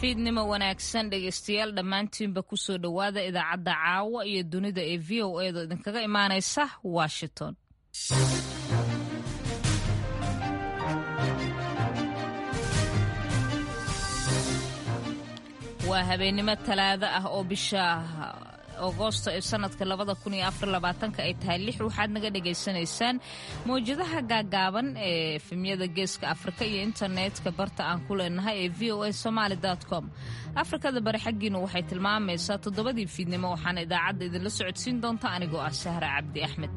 fiidnimo wanaagsan dhegaystayaal dhammaantiinba kusoo dhowaada idaacadda caawa iyo dunida ee v o edo idinkaga imaanaysa washington waa habeennimo talaado ah oo bisha agosto ee sanadka labada kun iyo afar labaatanka ay tahay lix waxaad naga dhagaysanaysaan mawjadaha gaagaaban ee efemyada geeska afrika iyo internetka barta aan ku leenahay ee v o a somaali com afrikada bari xaggiinu waxay tilmaamaysaa toddobadii fiidnimo waxaana idaacadda idinla socodsiin doonta anigoo ah sahra cabdi axmed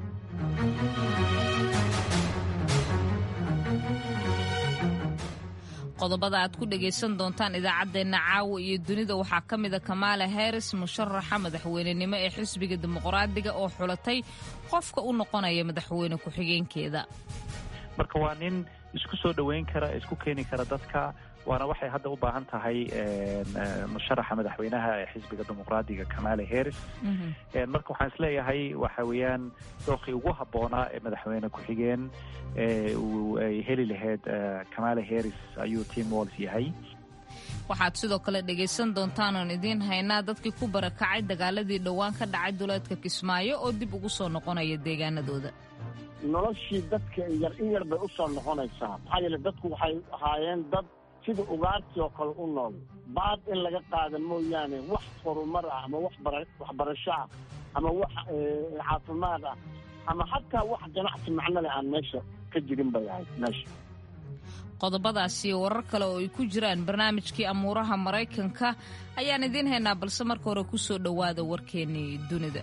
qodobada aad ku dhagaysan doontaan idaacaddeenna caawa iyo dunida waxaa ka mida kamaala harris musharaxa madaxweynenimo ee xisbiga dimuqraadiga oo xulatay qofka u noqonaya madaxweyne ku-xigeenkeeda marka waa nin isku soo dhoweyn kara isku keeni kara dadka waana waxay hadda u baahan tahay musharaxa madaxweynaha ee xisbiga dimuqraadiga kamala harris marka waxaan isleeyahay waxa weeyaan dookii ugu habboonaa ee madaxweyne ku-xigeen uu ay heli lahayd kamala harris ayuu tim walls yahay waxaad sidoo kale dhegaysan doontaan oon idiin haynaa dadkii ku barakacay dagaaladii dhowaan ka dhacay duleedka kismaayo oo dib ugu soo noqonaya deegaanadooda noloshii dadka yar in yar bay u soo noqonaysaa maxaa yeele dadku waxay ahaayeen dad sida ugaartii oo kale u nool baad in laga qaada mooyaane wax horumar ah ama wax waxbarasho ah ama wax caafimaad ah ama xataa wax ganacsi macno leh aan meesha ka jirin bay ahayd meesha qodobadaasi iyo warar kale oo ay ku jiraan barnaamijkii amuuraha maraykanka ayaan idiin haynaa balse marka hore ku soo dhowaada warkeennii dunida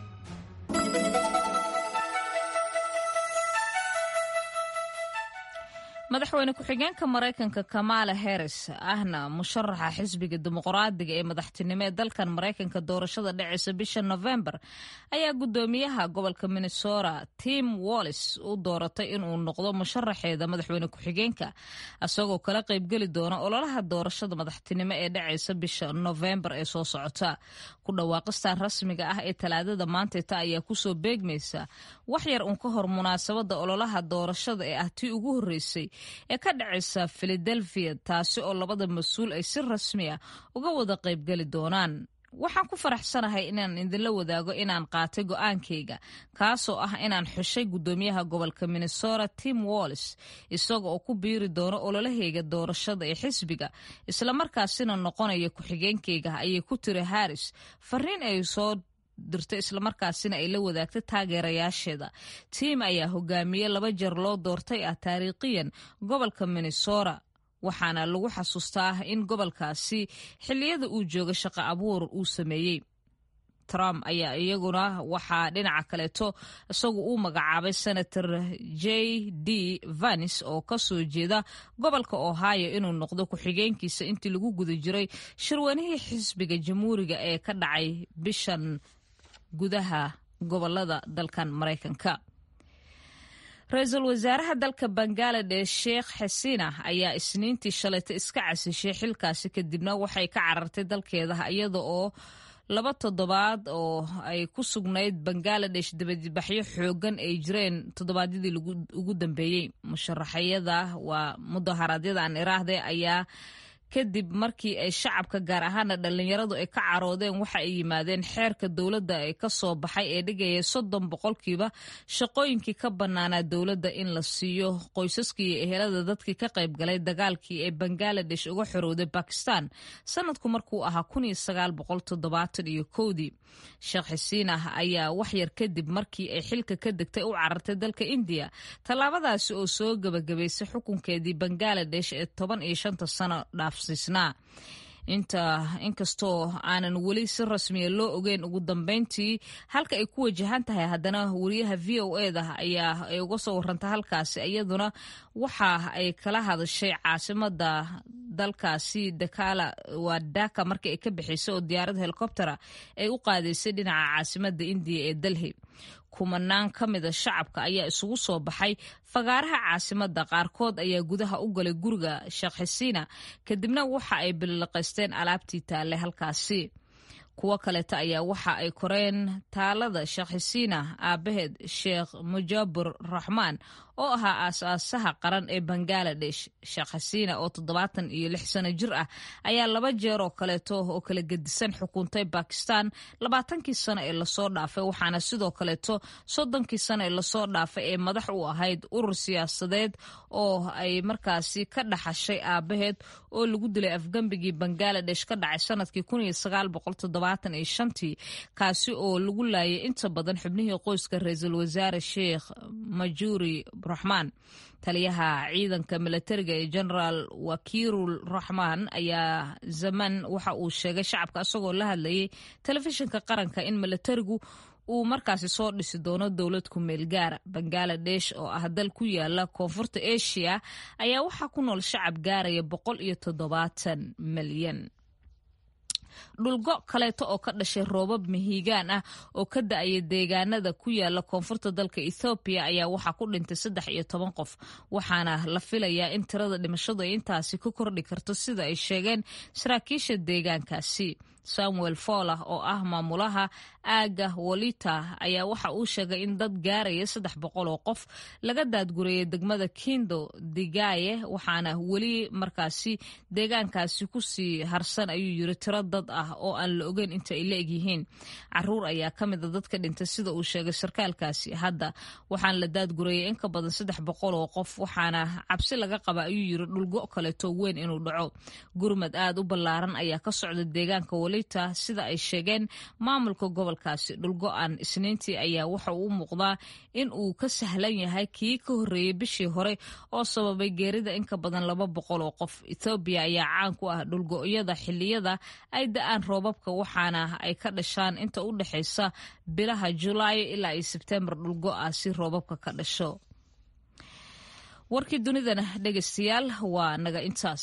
madaxweyne ku-xigeenka maraykanka kamala harris ahna musharaxa xisbiga dimuqraadiga ee madaxtinimo ee dalkan maraykanka doorashada dhacaysa bisha novembar ayaa guddoomiyaha gobolka minnesota tim wallis u dooratay inuu noqdo musharaxeeda madaxweyne ku-xigeenka isagoo kala qaybgeli doona ololaha doorashada madaxtinimo ee dhacaysa bisha novembar ee soo socota ku dhawaaqistan rasmiga ah ee talaadada maantayta ayaa kusoo beegmaysa wax yar uun ka hor munaasabada ololaha doorashada ee ah tii ugu horreysay ee ka dhacaysa filadelfiya taasi oo labada mas-uul ay si rasmi ah uga wada qaybgeli doonaan waxaan ku faraxsanahay inaan idinla wadaago inaan qaatay go'aankayga kaasoo ah inaan xushay guddoomiyaha gobolka minnesota tim wallis isaga oo ku biiri doono ololahayga doorashada ee xisbiga islamarkaasina noqonaya ku-xigeenkayga ayay ku tiri harris fariin ay soo dirtay islamarkaasina ay la wadaagtay taageerayaasheeda tiim ayaa hogaamiye laba jeer loo doortay ah taariikhiyan gobolka minnesota waxaana lagu xasuustaa in gobolkaasi xilliyada uu jooga shaqo abuur uu sameeyey trump ayaa iyaguna waxaa dhinaca kaleeto isagu uu magacaabay senator j d vanis oo ka soo jeeda gobolka ohio inuu noqdo ku-xigeenkiisa intii lagu guda jiray shirwanihii xisbiga jamhuuriga ee ka dhacay bishan gudaha gobolada dalkan maraykanka ra-iisul wasaaraha dalka bangaladesh sheekh xasiina ayaa isniintii shalayta iska casishay xilkaasi kadibna waxay ka carartay dalkeeda iyada oo laba toddobaad oo ay ku sugnayd bangaladesh dabadbaxyo xoogan ay jireen toddobaadyadii ugu dambeeyey musharaxyada waa mudaharaadyada aan iraahde ayaa kadib markii ay shacabka gaar ahaana dhallinyaradu ay ka caroodeen waxa ay yimaadeen xeerka dowladda ee ka soo baxay ee dhigaya soddon boqolkiiba shaqooyinkii ka bannaanaa dowladda in la siiyo qoysaskii iyo ehelada dadkii ka qayb galay dagaalkii ee bangaladesh uga xorowday bakistan sanadku markuu ahaa kun iyo sagaal boqol toddobaatan iyo kowdii sheekh xisiin ah ayaa waxyar kadib markii ay xilka ka degtay u carartay dalka indiya tallaabadaasi oo soo gebagabaysay xukunkeedii bangaladesh ee toban iyo shanta sano dhaaf inta inkastoo aanan weli si rasmiya loo ogeyn ugu dambeyntii halka ay ku wajahan tahay haddana wariyaha v o e da ayaa ay uga soo warantay halkaasi iyaduna waxa ay kala hadashay caasimada dalkaasi dakala waa daka markii ay ka bixisay oo diyaarad helikobtera ay u qaadaysay dhinaca caasimada indiya ee delhi kumanaan ka mida shacabka ayaa isugu soo baxay fagaaraha caasimada qaarkood ayaa gudaha u galay guriga sheekh xisiina kadibna waxa ay billiqaysteen alaabtii taalle halkaasi kuwo kaleeta ayaa waxa ay koreen taalada sheekh xisiina aabaheed sheekh mujaabur raxmaan oo ahaa aas-aasaha qaran ee bangaladesh sheekh xasiina oo toddobaatan iyo lix sano jir ah ayaa laba jeer oo kaleeto oo kala gedisan xukuntay bakistan labaatankii sano ee lasoo dhaafay waxaana sidoo kaleeto soddonkii sano ee lasoo dhaafay ee madax u ahayd urur siyaasadeed oo ay markaasi ka dhaxashay aabaheed oo lagu dilay afgembigii bangaladesh ka dhacay sanadkii tii kaasi oo lagu laayay inta badan xubnihii qoyska ra-iisul wasaare sheekh majuri raxmaan taliyaha ciidanka milatariga ee genaraal wakiirul raxmaan ayaa zaman waxa uu sheegay shacabka isagoo la hadlayay telefishinka qaranka in milatarigu uu markaasi soo dhisi doono dowlad ku meel gaara bangaladesh oo ah dal ku yaala koonfurta asia ayaa waxaa ku nool shacab gaaraya boqol iyo toddobaatan milyan dhulgo kaleeto oo ka dhashay roobab mahiigaan ah oo ka da-aya deegaanada ku yaala koonfurta dalka ethoobiya ayaa waxaa ku dhintay saddex iyo toban qof waxaana la filayaa in tirada dhimashadu ay intaasi ku kordhi karto sida ay sheegeen saraakiisha deegaankaasi samuel folah oo ah maamulaha aaga wolita ayaa waxa uu sheegay in dad gaaraya saddex boqol oo qof laga daadgurayay degmada kindo digaye waxaana weli markaasi deegaankaasi kusii harsan ayuu yiri tiro dad ah oo aan la ogeyn inta ay la egyihiin caruur ayaa ka mid a dadka dhintay sida uu sheegay sarkaalkaasi hadda waxaan la daadgurayay in ka badan saddex boqol oo qof waxaana cabsi laga qaba ayuu yiri dhulgo kaleeto weyn inuu dhaco gurmad aad u ballaaran ayaa ka socda deegaanka wolita sida ay sheegeen maamulka gobolkaasi dhulgo-an isniintii ayaa waxa uu muuqdaa in uu ka sahlan yahay kii ka horreeyey bishii hore oo sababay geerida in ka badan laba boqol oo qof ethoobiya ayaa caan ku ah dhulgo-yada xilliyada ay da-aan roobabka waxaana ay ka dhashaan inta u dhexaysa bilaha julaayo ilaa iyo sebtembar dhulgo-ah si roobabka ka dhasho warkii dunidana dhegaystayaal waa naga intaas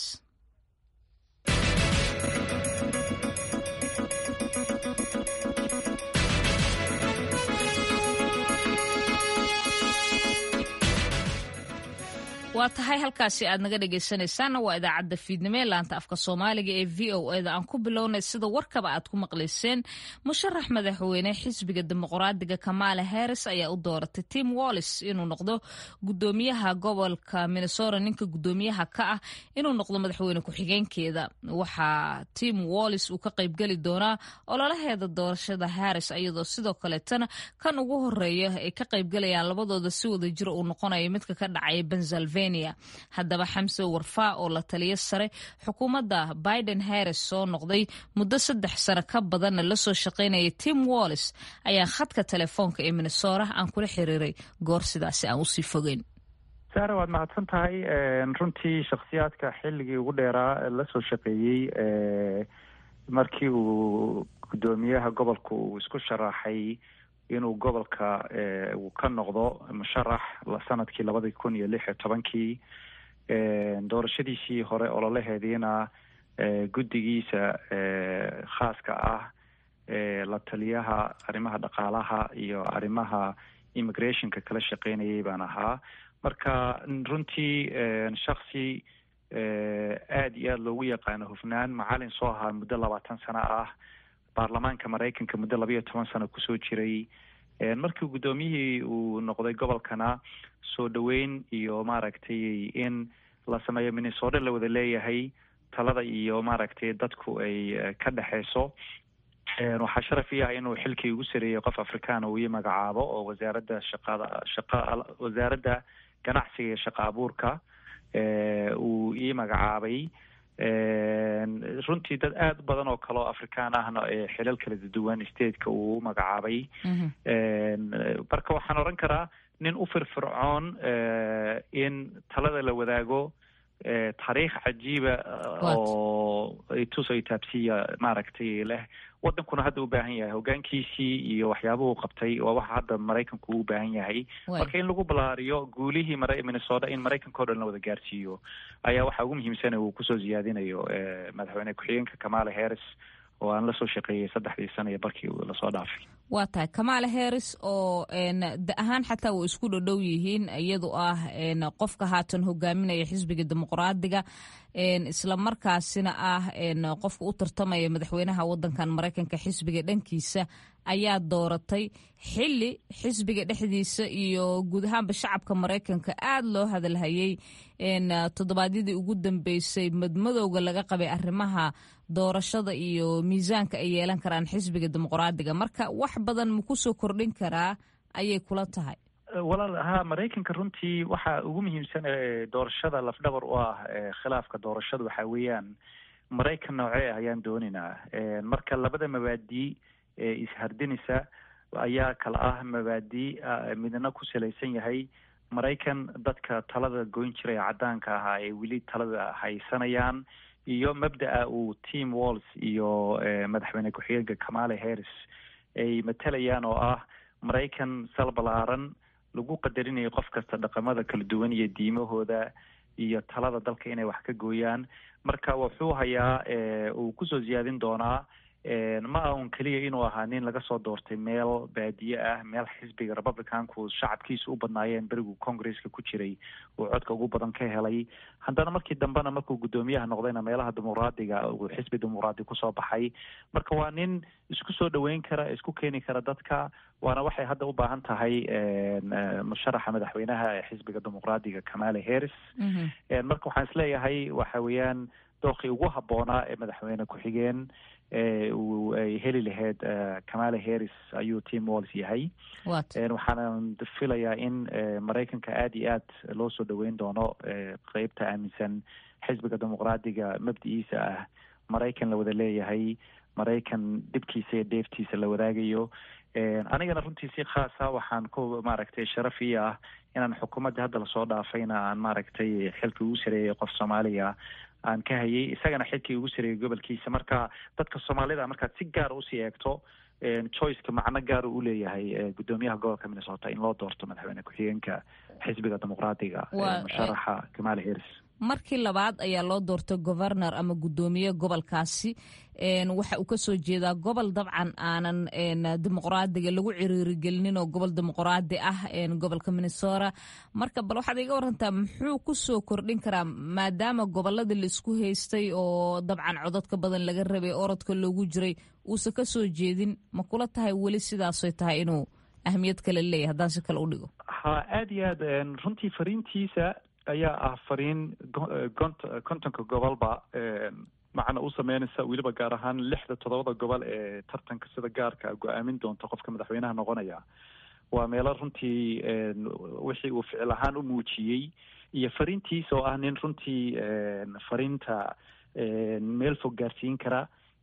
waa tahay halkaasi aad naga dhegaysanaysaanna waa idaacadda fiidnimo ee laanta afka soomaaliga ee v o eda aan ku bilownay sida warkaba aad ku maqlayseen musharax madaxweyne xisbiga dimuqraadiga kamaala harris ayaa u dooratay tim wallis inuu noqdo gudoomiyaha gobolka minnesota ninka gudoomiyaha ka ah inuu noqdo madaxweyne ku-xigeenkeeda waxaa tim wallis uu ka qaybgeli doonaa ololaheeda doorashada harris iyadoo sidoo kaleetana kan ugu horeeya ay ka qaybgalayaan labadooda si wada jir uu noqonayo midka ka dhacaya pennsylvania haddaba xamse warfaa oo la taliyo sare xukuumadda biden harris soo noqday muddo saddex sano ka badanna lasoo shaqaynaya tim wallis ayaa khadka telefoonka ee minnesota aan kula xiriiray goor sidaasi aan usii fogeyn saare waad mahadsan tahay runtii shakhsiyaadka xilligii ugu dheeraa lasoo shaqeeyey markii uu guddoomiyaha gobolka uu isku sharaxay inuu gobolka uu ka noqdo musharax sanadkii labadii kun iyo lix iyo tobankii doorashadiisii hore ololaheediina guddigiisa khaaska ah la taliyaha arrimaha dhaqaalaha iyo arrimaha immigrationka kala shaqeynayay baan ahaa marka runtii shaksi aada iyo aada loogu yaqaano hufnaan macalin soo ahaa muddo labaatan sano ah baarlamaanka maraykanka muddo labayo toban sano kusoo jiray markii guddoomiyihii uu noqday gobolkana soo dhoweyn iyo maaragtay in la sameeyo minnesota la wada leeyahay talada iyo maaragtay dadku ay ka dhexeyso waxaa sharaf ii ah inuu xilkii ugu sareeyey qof afrikaana uu ii magacaabo oo wasaaradda shaqada shaqa wasaaradda ganacsiga iyo shaqa abuurka uu ii magacaabay runtii dad aada u badan oo kale oo afrikaan ahna xilal kala duwan stateka uu magacaabay marka waxaan odhan karaa nin u firfircoon in talada la wadaago taariikh cajiiba oo tus ay taabsiya maaragtay leh wadankuna hadda u baahan yahay hogaankiisii iyo waxyaabuhu qabtay waa waxa hadda maraykanku u baahan yahay marka in lagu balaariyo guulihii minnesota in maraykanka o dhan la wada gaarsiiyo ayaa waxaa ugu muhiimsana uu kusoo ziyaadinayo madaxweyne ku-xigeenka kamala harris oo aan lasoo shaqeeyey saddexdii sana iyo barkii lasoo dhaafay waa tahay kamala harris oo da ahaan xataa way isku dhodhow yihiin iyadu ah qofka haatan hogaaminaya xisbiga dimuqraadiga isla markaasina ah qofka u tartamaya madaxweynaha wadankan maraykanka xisbiga dhankiisa ayaa dooratay xili xisbiga dhexdiisa iyo guud ahaanba shacabka maraykanka aada loo hadalhayay toddobaadyadii ugu dambeysay madmadowga laga qabay arrimaha doorashada iyo miisaanka ay yeelan karaan xisbiga dimuqraadiga marka wax badan ma kusoo kordhin karaa ayay kula tahay walaal ha maraykanka runtii waxa ugu muhiimsan ee doorashada lafdhabar u ah khilaafka doorashada waxa weeyaan maraykan noocee ah ayaan doonaynaa marka labada mabaadii ee ishardinaysa ayaa kala ah mabaadii midna ku salaysan yahay maraykan dadka talada goyn jiray caddaanka ahaa ee weli talada haysanayaan iyo mabda'a uu team walls iyo madaxweyne ku-xigeenka kamale harris ay matalayaan oo ah maraykan sal balaaran lagu qadarinayo qof kasta dhaqamada kala duwan iyo diimahooda iyo talada dalka inay wax ka gooyaan marka wuxuu hayaa uu kusoo ziyaadin doonaa ma ah un keliya inuu ahaa nin laga soo doortay meel baadiye ah meel xisbiga republicanku shacabkiisa u badnaayeen berigu congresska ku jiray uu codka ugu badan ka helay haddana markii dambena markuu guddoomiyaha noqdayna meelaha dimuqraadiga uu xisbi dimuqraadi kusoo baxay marka waa nin isku soo dhaweyn kara isku keeni kara dadka waana waxay hadda u baahan tahay musharaxa madaxweynaha ee xisbiga dimuqraadiga kamale harris marka waxaan isleeyahay waxa weeyaan dookii ugu habboonaa ee madaxweyne ku-xigeen uu ay heli lahayd kamale harris ayuu team walls yahay waxaana filayaa in maraykanka aada iyo aad loo soo dhaweyn doono qeybta aaminsan xisbiga dimuqraadiga mabdiciisa ah maraykan la wada leeyahay maraykan dhibkiisa iyo dheeftiisa la wadaagayo anigana runtii si khaasa waxaan ku maaragtay sharaf ii ah inaan xukuumadda hadda lasoo dhaafayna aan maaragtay xilka ugu sareeyay qof soomaaliya aan ka hayay isagana xilkii ugu sareeyay gobolkiisa marka dadka soomaalida markaad si gaara usii eegto choiceka macno gaara u leeyahay guddoomiyaha gobolka minnesota in loo doorto madaxweyne ku-xigeenka xisbiga dimuqraadiga musharaxa kamale harris markii labaad ayaa loo doortay governor ama guddoomiye gobolkaasi waxa uu kasoo jeedaa gobol dabcan aanan dimuqraadiga lagu ciriirigelinin oo gobol dimuqraadi ah gobolka minnesota marka bal waxaad iga warantaa muxuu kusoo kordhin karaa maadaama goboladii laisku haystay oo dabcan cododka badan laga rabay orodka loogu jiray uusan kasoo jeedin ma kula tahay weli sidaasoy tahay inuu ahmiyad kale leeyahy haddaan si kale u dhigo ha aada iyo aad runtii fariintiisa ayaa ah fariin kontonka gobolba macna u sameynaysa weliba gaar ahaan lixda toddobada gobol ee tartanka sida gaarka go-aamin doonta qofka madaxweynaha noqonaya waa meelo runtii wixii uu ficil ahaan u muujiyey iyo fariintiisa oo ah nin runtii fariinta meel fog gaarsiin kara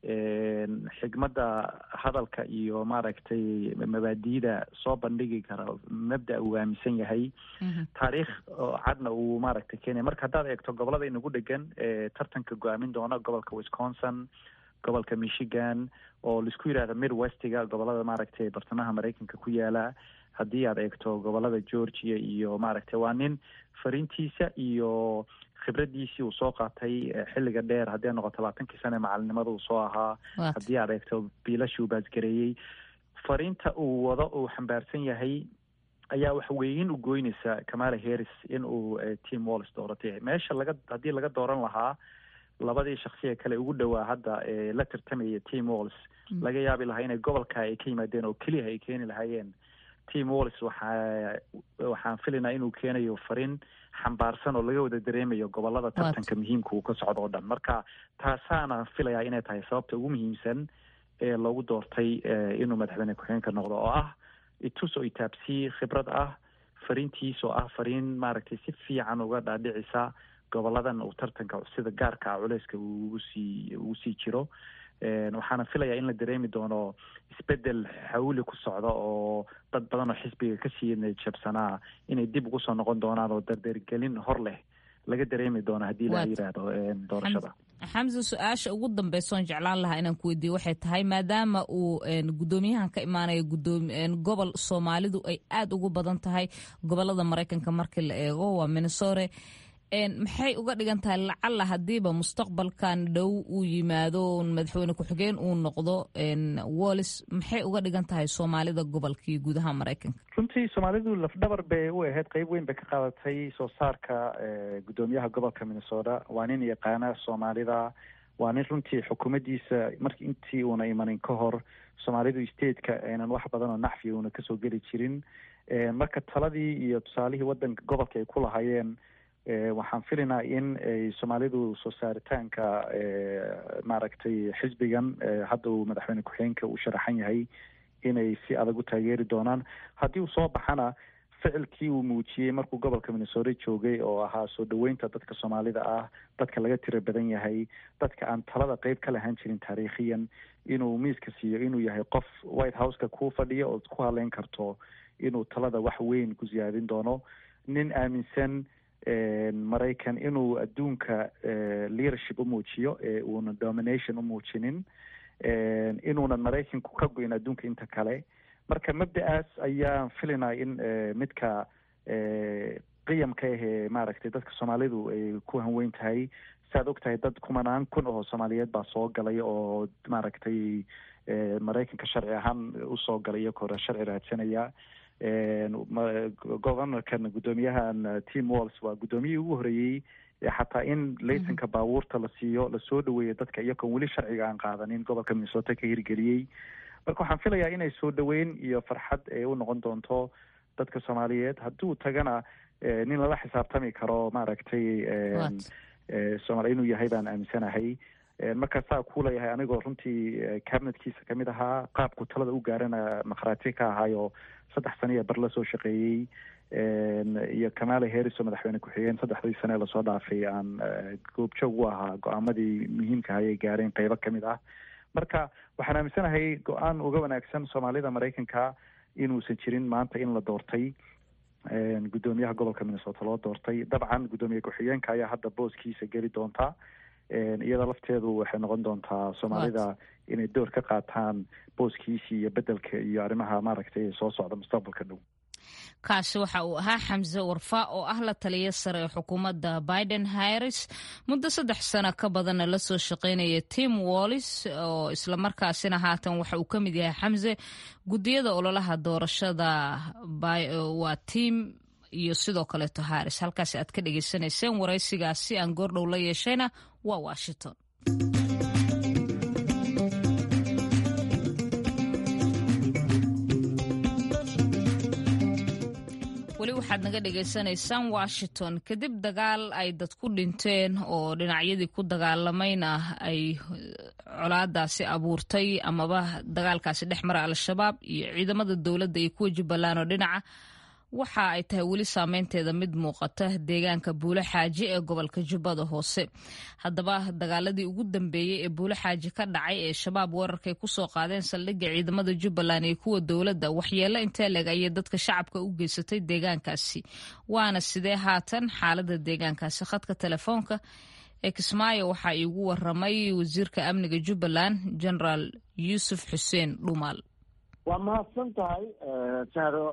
xigmadda hadalka iyo maaragtay mabaadiida soo bandhigi kara mabda uu aaminsan yahay taariikh cadna uu maaragtay keenaya marka haddaad eegto gobolada inagu dhegan tartanka go-aamin doona gobolka wisconsin gobolka michigan oo laisku yidhahda midwestiga gobolada maaragtay bartamaha maraykanka ku yaala haddii aad eegto gobolada georgia iyo maaragtay waa nin fariintiisa iyo khibradiisii uu soo qaatay xilliga dheer haddii ay noqoto labaatankii sane macalinimada uu soo ahaa haddii aad eegto biilashii uu baasgareeyey fariinta uu wado uu xambaarsan yahay ayaa wax weyn u goynaysa kamala harris in uu team walls dooratay meesha laga haddii laga dooran lahaa labadii shaksiya kale ugu dhowaa hadda ee la tartamaya team walls laga yaabi lahaa inay gobolka ay ka yimaadeen oo keliya ay keeni lahaayeen team walls waxaa waxaan filaynaa inuu keenayo fariin xambaarsan oo laga wada dareemayo gobolada tartanka muhiimka uu ka socdo o dhan marka taasaana filayaa inay tahay sababta ugu muhiimsan ee loogu doortay inuu madaxweyne ku-xigeenka noqdo oo ah itus oo itaabsii khibrad ah fariintiis oo ah fariin maaragtay si fiican uga dhaadhicisa goboladan uu tartanka sida gaarka ah culeyska ugu sii ugu sii jiro waxaana filayaa in la dareemi doono isbedel xawli ku socda oo dad badan oo xisbiga kasii jabsanaa inay dib ugu soo noqon doonaan oo dardeergelin hor leh laga dareemi doono haddii la yidhaahdo doorashada xamse su-aasha ugu dambeysoon jeclaan lahaa inaan ku weydiiyo waxay tahay maadaama uu guddoomiyahan ka imaanaya gobol soomaalidu ay aada ugu badan tahay gobolada maraykanka markii la eego waa minnesota maxay uga dhigan tahay lacalla haddiiba mustaqbalkan dhow uu yimaado madaxweyne ku-xigeen uu noqdo wallis maxay uga dhigan tahay soomaalida gobolkii gudaha maraykanka runtii soomaalidu lafdhabar bay u ahayd qeyb weyn bay ka qaadatay soo saarka guddoomiyaha gobolka minnesota waa nin yaqaana soomaalida waa nin runtii xukuumaddiisa marki intii uuna imanin ka hor soomaalidu stateka aynan wax badan oo nacfi uuna kasoo geli jirin marka taladii iyo tusaalihii wadanka gobolka ay ku lahaayeen waxaan filinaa in ay soomaalidu soo saaritaanka maaragtay xisbigan hadda uu madaxweyne ku-xigeenka uu sharaxan yahay inay si adag u taageeri doonaan haddii uu soo baxana ficilkii uu muujiyey markuu gobolka minnesota joogay oo ahaa soo dhaweynta dadka soomaalida ah dadka laga tiro badan yahay dadka aan talada qeyb ka lahaan jirin taariikhiyan inuu miiska siiyo inuu yahay qof white houseka ku fadhiya ood ku hadleyn karto inuu talada wax weyn ku siyaadin doono nin aaminsan maraykan inuu adduunka leadership u muujiyo ee uuna domination u muujinin inuunan maraykanku ka go-in adduunka inta kale marka mabda-aas ayaan filinaa in midka qiyamka ahee maaragtay dadka soomaalidu ay ku hanweyn tahay saaad og tahay dad kumanaan kun oo soomaaliyeed baa soo galay oo maaragtay maraykanka sharci ahaan usoo galay iyagoo hore sharci raadsanaya governorkan guddoomiyahan tim walls waa guddoomiyihii ugu horeeyey xataa in laysanka baabuurta la siiyo lasoo dhaweeyo dadka iyagoon weli sharciga aan qaadanin gobolka minnesota ka hirgeliyey marka waxaan filayaa inay soo dhaweyn iyo farxad ay u noqon doonto dadka soomaaliyeed hadduu tagana nin lala xisaabtami karo maaragtay soomali inuu yahay baan aaminsanahay marka saa ku leeyahay anigoo runtii cabinetkiisa kamid ahaa qaabku talada u gaarana makhraati ka ahaayo saddex sano iyo bar la soo shaqeeyey iyo kamala harris oo madaxweyne ku-xigeen saddexdii sane lasoo dhaafay aan goobjoog u ahaa go-aamadii muhiimka ahay ay gaareen qeybo kamid ah marka waxaan aaminsanahay go-aan uga wanaagsan soomaalida maraykanka inuusan jirin maanta in la doortay guddoomiyaha gobolka minnesota loo doortay dabcan guddoomiye ku-xigeenka ayaa hadda booskiisa geli doonta iyada lafteedu waxay noqon doontaa soomaalida inay door ka qaataan booskiisii iyo bedelka iyo arrimaha maaragtay soo socda mustaqbalka dhow kaasi waxa uu ahaa xamse warfa oo ah la taliya sare ee xukuumadda biden harris muddo saddex sano ka badanna la soo shaqaynaya tim wallis oo islamarkaasina haatan waxa uu ka mid yahay xamse guddiyada ololaha doorashada waa tim iyo sidoo kaleeto harris halkaasi aad ka dhagaysanayseen waraysigaasi aan goordhow la yeeshayna waa washington weli waxaad naga dhagaysanaysaan washington kadib dagaal ay dad ku dhinteen oo dhinacyadii ku dagaalamayna ay colaadaasi abuurtay amaba dagaalkaasi dhex mara al-shabaab iyo ciidamada dowladda iyo kuwa jubbaland oo dhinaca waxa ay tahay weli saameynteeda mid muuqata deegaanka buulo xaaji ee gobolka jubbada hoose haddaba dagaaladii ugu dambeeyey ee buulo xaaji ka dhacay ee shabaab weerarkay kusoo qaadeen saldhigga ciidamada jubbaland iyo kuwa dowladda waxyeelo intee leg ayay dadka shacabka u geysatay deegaankaasi waana sidee haatan xaalada deegaankaasi khadka telefoonka ee kismaayo waxaa iigu waramay wasiirka amniga jubbaland generaal yuusuf xuseen dhumaal waa mahadsan tahay sahro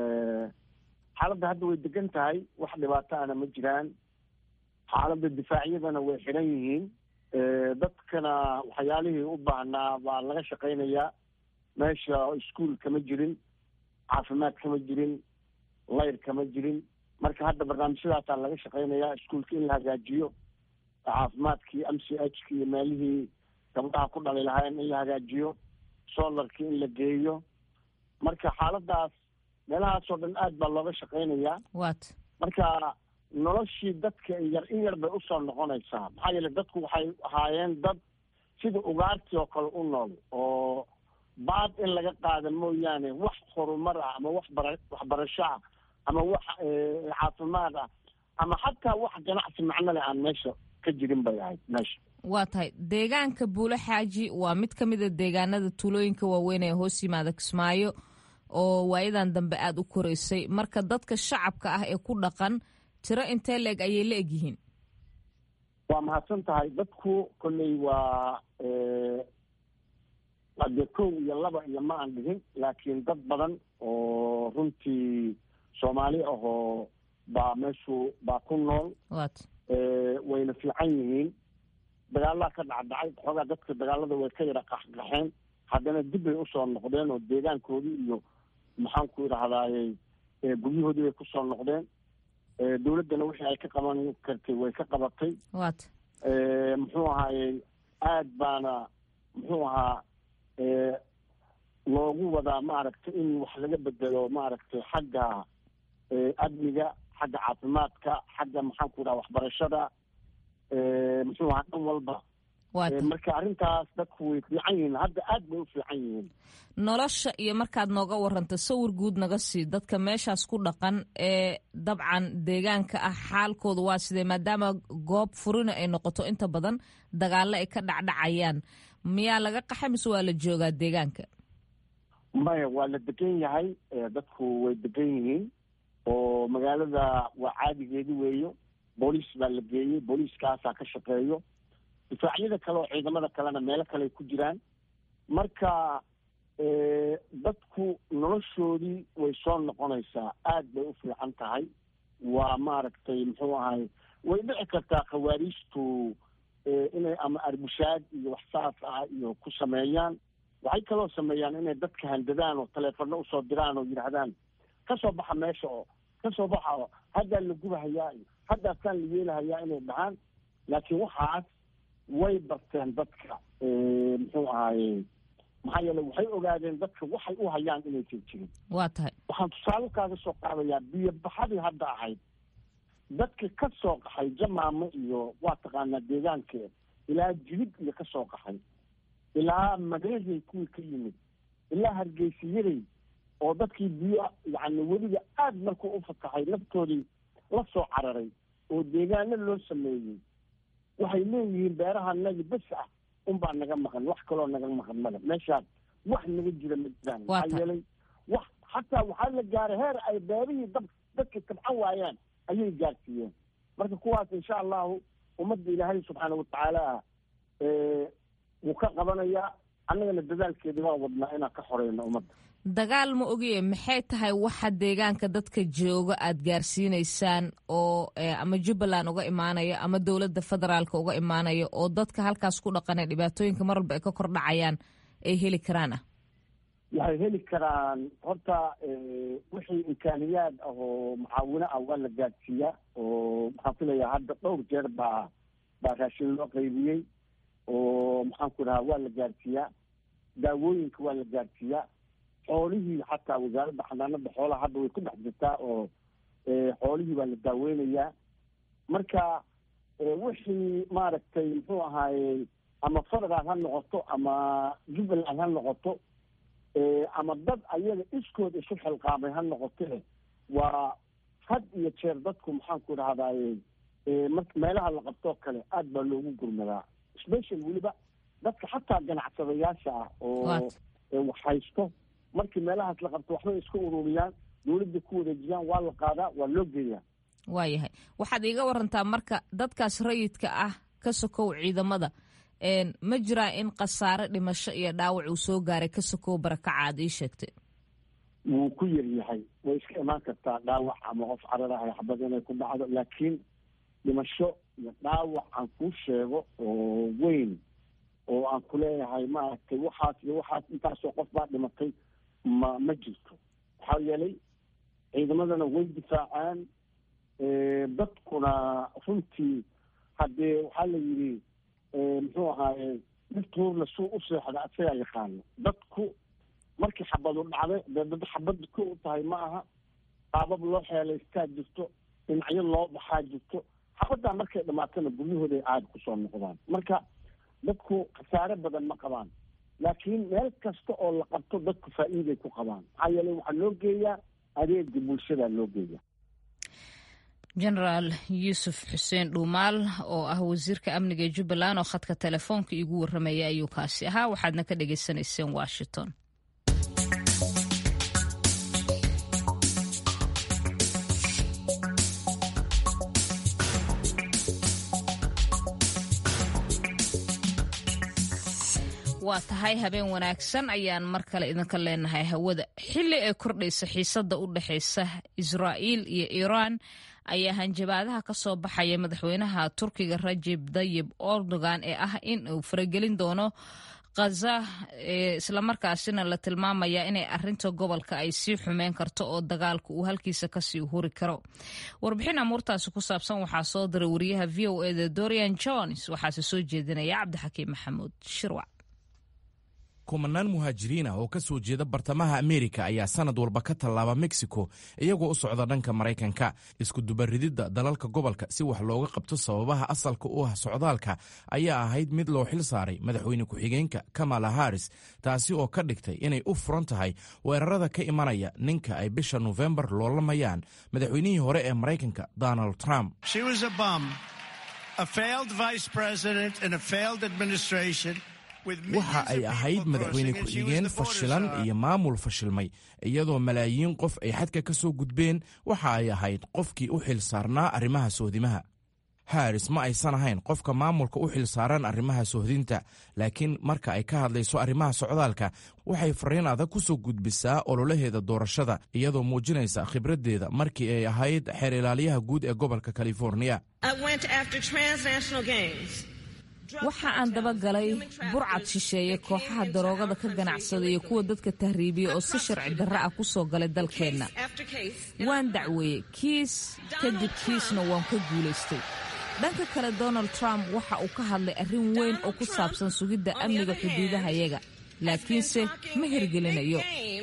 xaaladda hadda way degan tahay wax dhibaato ana ma jiraan xaaladda difaacyadana way xiran yihiin dadkana waxyaalihii u baahnaa baa laga shaqaynayaa meesha iskuol kama jirin caafimaad kama jirin layr kama jirin marka hadda barnaamijyadaasaa laga shaqaynayaa iskuolka in la hagaajiyo caafimaadkii m c h ki iyo meelihii gabdhaha ku dhali lahaayeen in la hagaajiyo solarkii in la geeyo marka xaaladaas meelahaasoo dhan aad baa looga shaqaynayaa wat marka noloshii dadka yar in yar bay usoo noqonaysaa maxaa yeele dadku waxay ahaayeen dad sida ugaartii oo kale u nool oo baad in laga qaada mooyaane wax horumar ah ama wax bara waxbarasho ah ama wax caafimaad ah ama xataa wax ganacsi macno leh aan meesha ka jirin bay ahayd meesha waa tahay deegaanka buulo xaaji waa mid ka mid a deegaanada tuulooyinka waaweyn ee hoos yimaada kismaayo oo waayadan dambe aada u koreysay marka dadka shacabka ah ee ku dhaqan tiro intee la-eg ayay la egyihiin waa mahadsan tahay dadku kolley waa dee kow iyo laba iyo ma aan dhihin laakiin dad badan oo runtii soomaali ahoo baa meeshu baa ku nool wat wayna fiican yihiin dagaalaa ka dhacdhacay xoogaa dadka dagaalada way ka yara qaxqaxeen haddana dib bay usoo noqdeen oo deegaankoodii iyo maxaanku idhahdaaye guryahoodii bay kusoo noqdeen dowladdana wixii ay ka qaban kartay way ka qabatay wat muxuu ahaayey aad baana muxuu ahaa loogu wadaa maaragtay in wax laga bedelo maaragtay xagga amniga xagga caafimaadka xagga maxaan ku dhaha waxbarashada muxuu ahaa dhan walba marka arrintaas dadku way fiican yihiin hadda aad bay u fiican yihiin nolosha iyo markaad nooga waranta sawir guud naga sii dadka meeshaas ku dhaqan ee dabcan deegaanka ah xaalkooda waa sidee maadaama goob furina ay noqoto inta badan dagaallo ay ka dhacdhacayaan miyaa laga qaxa mise waa la joogaa deegaanka maya waa la degan yahay dadku way degan yihiin oo magaalada waa caadigeedi weeyo booliis baa la geeyey booliiskaasaa ka shaqeeyo difaacyada kale oo ciidamada kalena meelo kale ay ku jiraan marka dadku noloshoodii way soo noqonaysaa aad bay u fiican tahay waa maaragtay muxuu ahay way dhici kartaa khawaariijtu inay ama arbushaad iyo wax saas ah iyo ku sameeyaan waxay kaloo sameeyaan inay dadka handadaan oo taleefano usoo diraan oo yidhaahdaan ka soo baxa meesha oo ka soo baxa oo haddaa la gubahayaa iyo haddaasaan la yeelahayaa inay dhahaan laakiin waxaas way barteen dadka muxuu ahaaye maxaa yeele waxay ogaadeen dadka waxay u hayaan inaysan jirin waa tahay waxaan tusaale kaaga soo qaadayaa biyo baxadii hadda ahayd dadka ka soo qaxay jamaamo iyo waa taqaanaa deegaanka ilaa jilib iyo ka soo qaxay ilaa mareehay kuwii ka yimid ilaa hargeysiyaday oo dadkii biyo yacni weliba aad markuu u fataxay naftoodii la soo cararay oo deegaano loo sameeyey waxay leeyihiin beerahanagi bes ah unbaa naga maqan wax kaloo naga maqan male meeshaas wax naga jira ma jiraan maxaa yeelay wax xataa waxaa la gaaray heer ay beerihii dab dadka tabcan waayaan ayay gaarsiiyeen marka kuwaas insha allahu ummadda ilaahay subxaana watacaala wuu ka qabanayaa annagana dadaalkeeda waa wadnaa inaan ka xoreyno ummadda dagaal ma ogiye maxay tahay waxa deegaanka dadka jooga aad gaarsiinaysaan oo ama jubbaland uga imaanaya ama dowladda federaalka uga imaanaya oo dadka halkaas ku dhaqanay dhibaatooyinka mar walba ay ka kordhacayaan ay heli karaan ah waxay heli karaan horta wixii imkaaniyaad ah oo mucaawino ah waa la gaadsiiyaa oo maxaan filayaa hadda dhowr jeer baa baa raashin loo qaybiyey oo maxaan ku dhahaa waa la gaadsiiyaa daawooyinka waa la gaadsiiyaa xoolihii xataa wasaaradda xanaanada xoolaha hadda way ku dhex jirtaa oo xoolihii waa la daaweynayaa marka wixii maaragtay muxuu ahaaye ama federal ha noqoto ama jubbaland ha noqoto ama dad ayaga iskood isu xilqaamay ha noqote waa had iyo jeer dadku maxaan ku dhahdaye mar meelaha la qabtoo kale aad baa loogu gurmadaa special weliba dadka xataa ganacsadayaasha ah oo wax haysto markii meelahaas la qabto waxbay iska ururiyaan dowladda ku wareejiyaan waa la qaadaa waa loo geeyaa waayahay waxaad iiga warantaa marka dadkaas rayidka ah ka sokow ciidamada ma jiraa in khasaare dhimasho iyo dhaawac uu soo gaaray ka sokow barakaca aad ii sheegtay wuu ku yar yahay way iska imaan kartaa dhaawac ama qof cararahay xabad inay ku dhacdo laakiin dhimasho iyo dhaawac aan kuu sheego oo weyn oo aan ku leeyahay maaragtay waxaas iyo waxaas intaasoo qof baa dhimatay ma ma jirto waxaa yeelay ciidamadana way difaacaan dadkuna runtii haddee waxaa la yidhi muxuu ahaaye dhirtuurna suu u seexda asagaa yaqaano dadku markii xabadu dhacday dee dad xabad ko u tahay ma aha qaabab loo xeelaystaa jirto dhinacyo loo baxaa jirto xabaddaa markay dhamaatana guryahooday aada kusoo noqdaan marka dadku khasaare badan ma qabaan laakiin meel kasta oo la qabto dadku faa'iiday ku qabaan maxaa yeelay waxaa loo geeyaa adeega bulshada loo geeyaa genaraal yuusuf xuseen dhuumaal oo ah wasiirka amniga ee jubbaland oo khadka telefoonka iigu warramaya ayuu kaasi ahaa waxaadna ka dhagaysanayseen washington waa tahay habeen wanaagsan ayaan mar kale idinka leenahay hawada xilli ay kordhaysa xiisadda u dhexaysa israa'iil iyo iiraan ayaa hanjabaadaha ka soo baxaya madaxweynaha turkiga rajib dayib erdogan ee ah in uu faragelin doono khaza islamarkaasina la tilmaamaya inay arinta gobolka ay sii xumeyn karto oo dagaalka uu halkiisa kasii huri karo warbixin amuurtaasi ku saabsan waxaa soo diray wariyaha v o eda dorian jones waxaase soo jeedinaya cabdixakiim maxamuud shirwac kumanaan muhaajiriin ah oo ka soo jeeda bartamaha ameerika ayaa sanad walba ka tallaaba mexico iyagoo u socda dhanka maraykanka iskudubarididda dalalka gobolka si wax looga qabto sababaha asalka u ah socdaalka ayaa ahayd mid loo xil saaray madaxweyne ku-xigeenka kamala haris taasi oo ka dhigtay inay u furan tahay weerarada ka imanaya ninka ay bisha nofembar loolamayaan madaxweynihii hore ee maraykanka donald trump waxa ay ahayd madaxweyne ku-xigeen fashilan iyo maamul fashilmay iyadoo malaayiin qof ay xadka ka soo gudbeen waxa ay ahayd qofkii u xil saarnaa arrimaha sohdimaha haris ma aysan ahayn qofka maamulka u xil saaran arrimaha sohdinta laakiin marka ay ka hadlayso arrimaha socdaalka waxay fariin adag ku soo gudbisaa ololaheeda doorashada iyadoo muujinaysa khibraddeeda markii ay ahayd xeer ilaaliyaha guud ee gobolka californiya waxa aan dabagalay burcad shisheeye kooxaha daroogada ka ganacsada iyo kuwa dadka tahriibiya oo si sharci darro ah ku soo galay dalkeenna waan dacweeyey kiis kadib kiisna waan ka guulaystay dhanka kale donald trump waxa uu ka hadlay arrin weyn oo ku saabsan sugidda amniga xuduudahayaga laakiinse ma hirgelinayo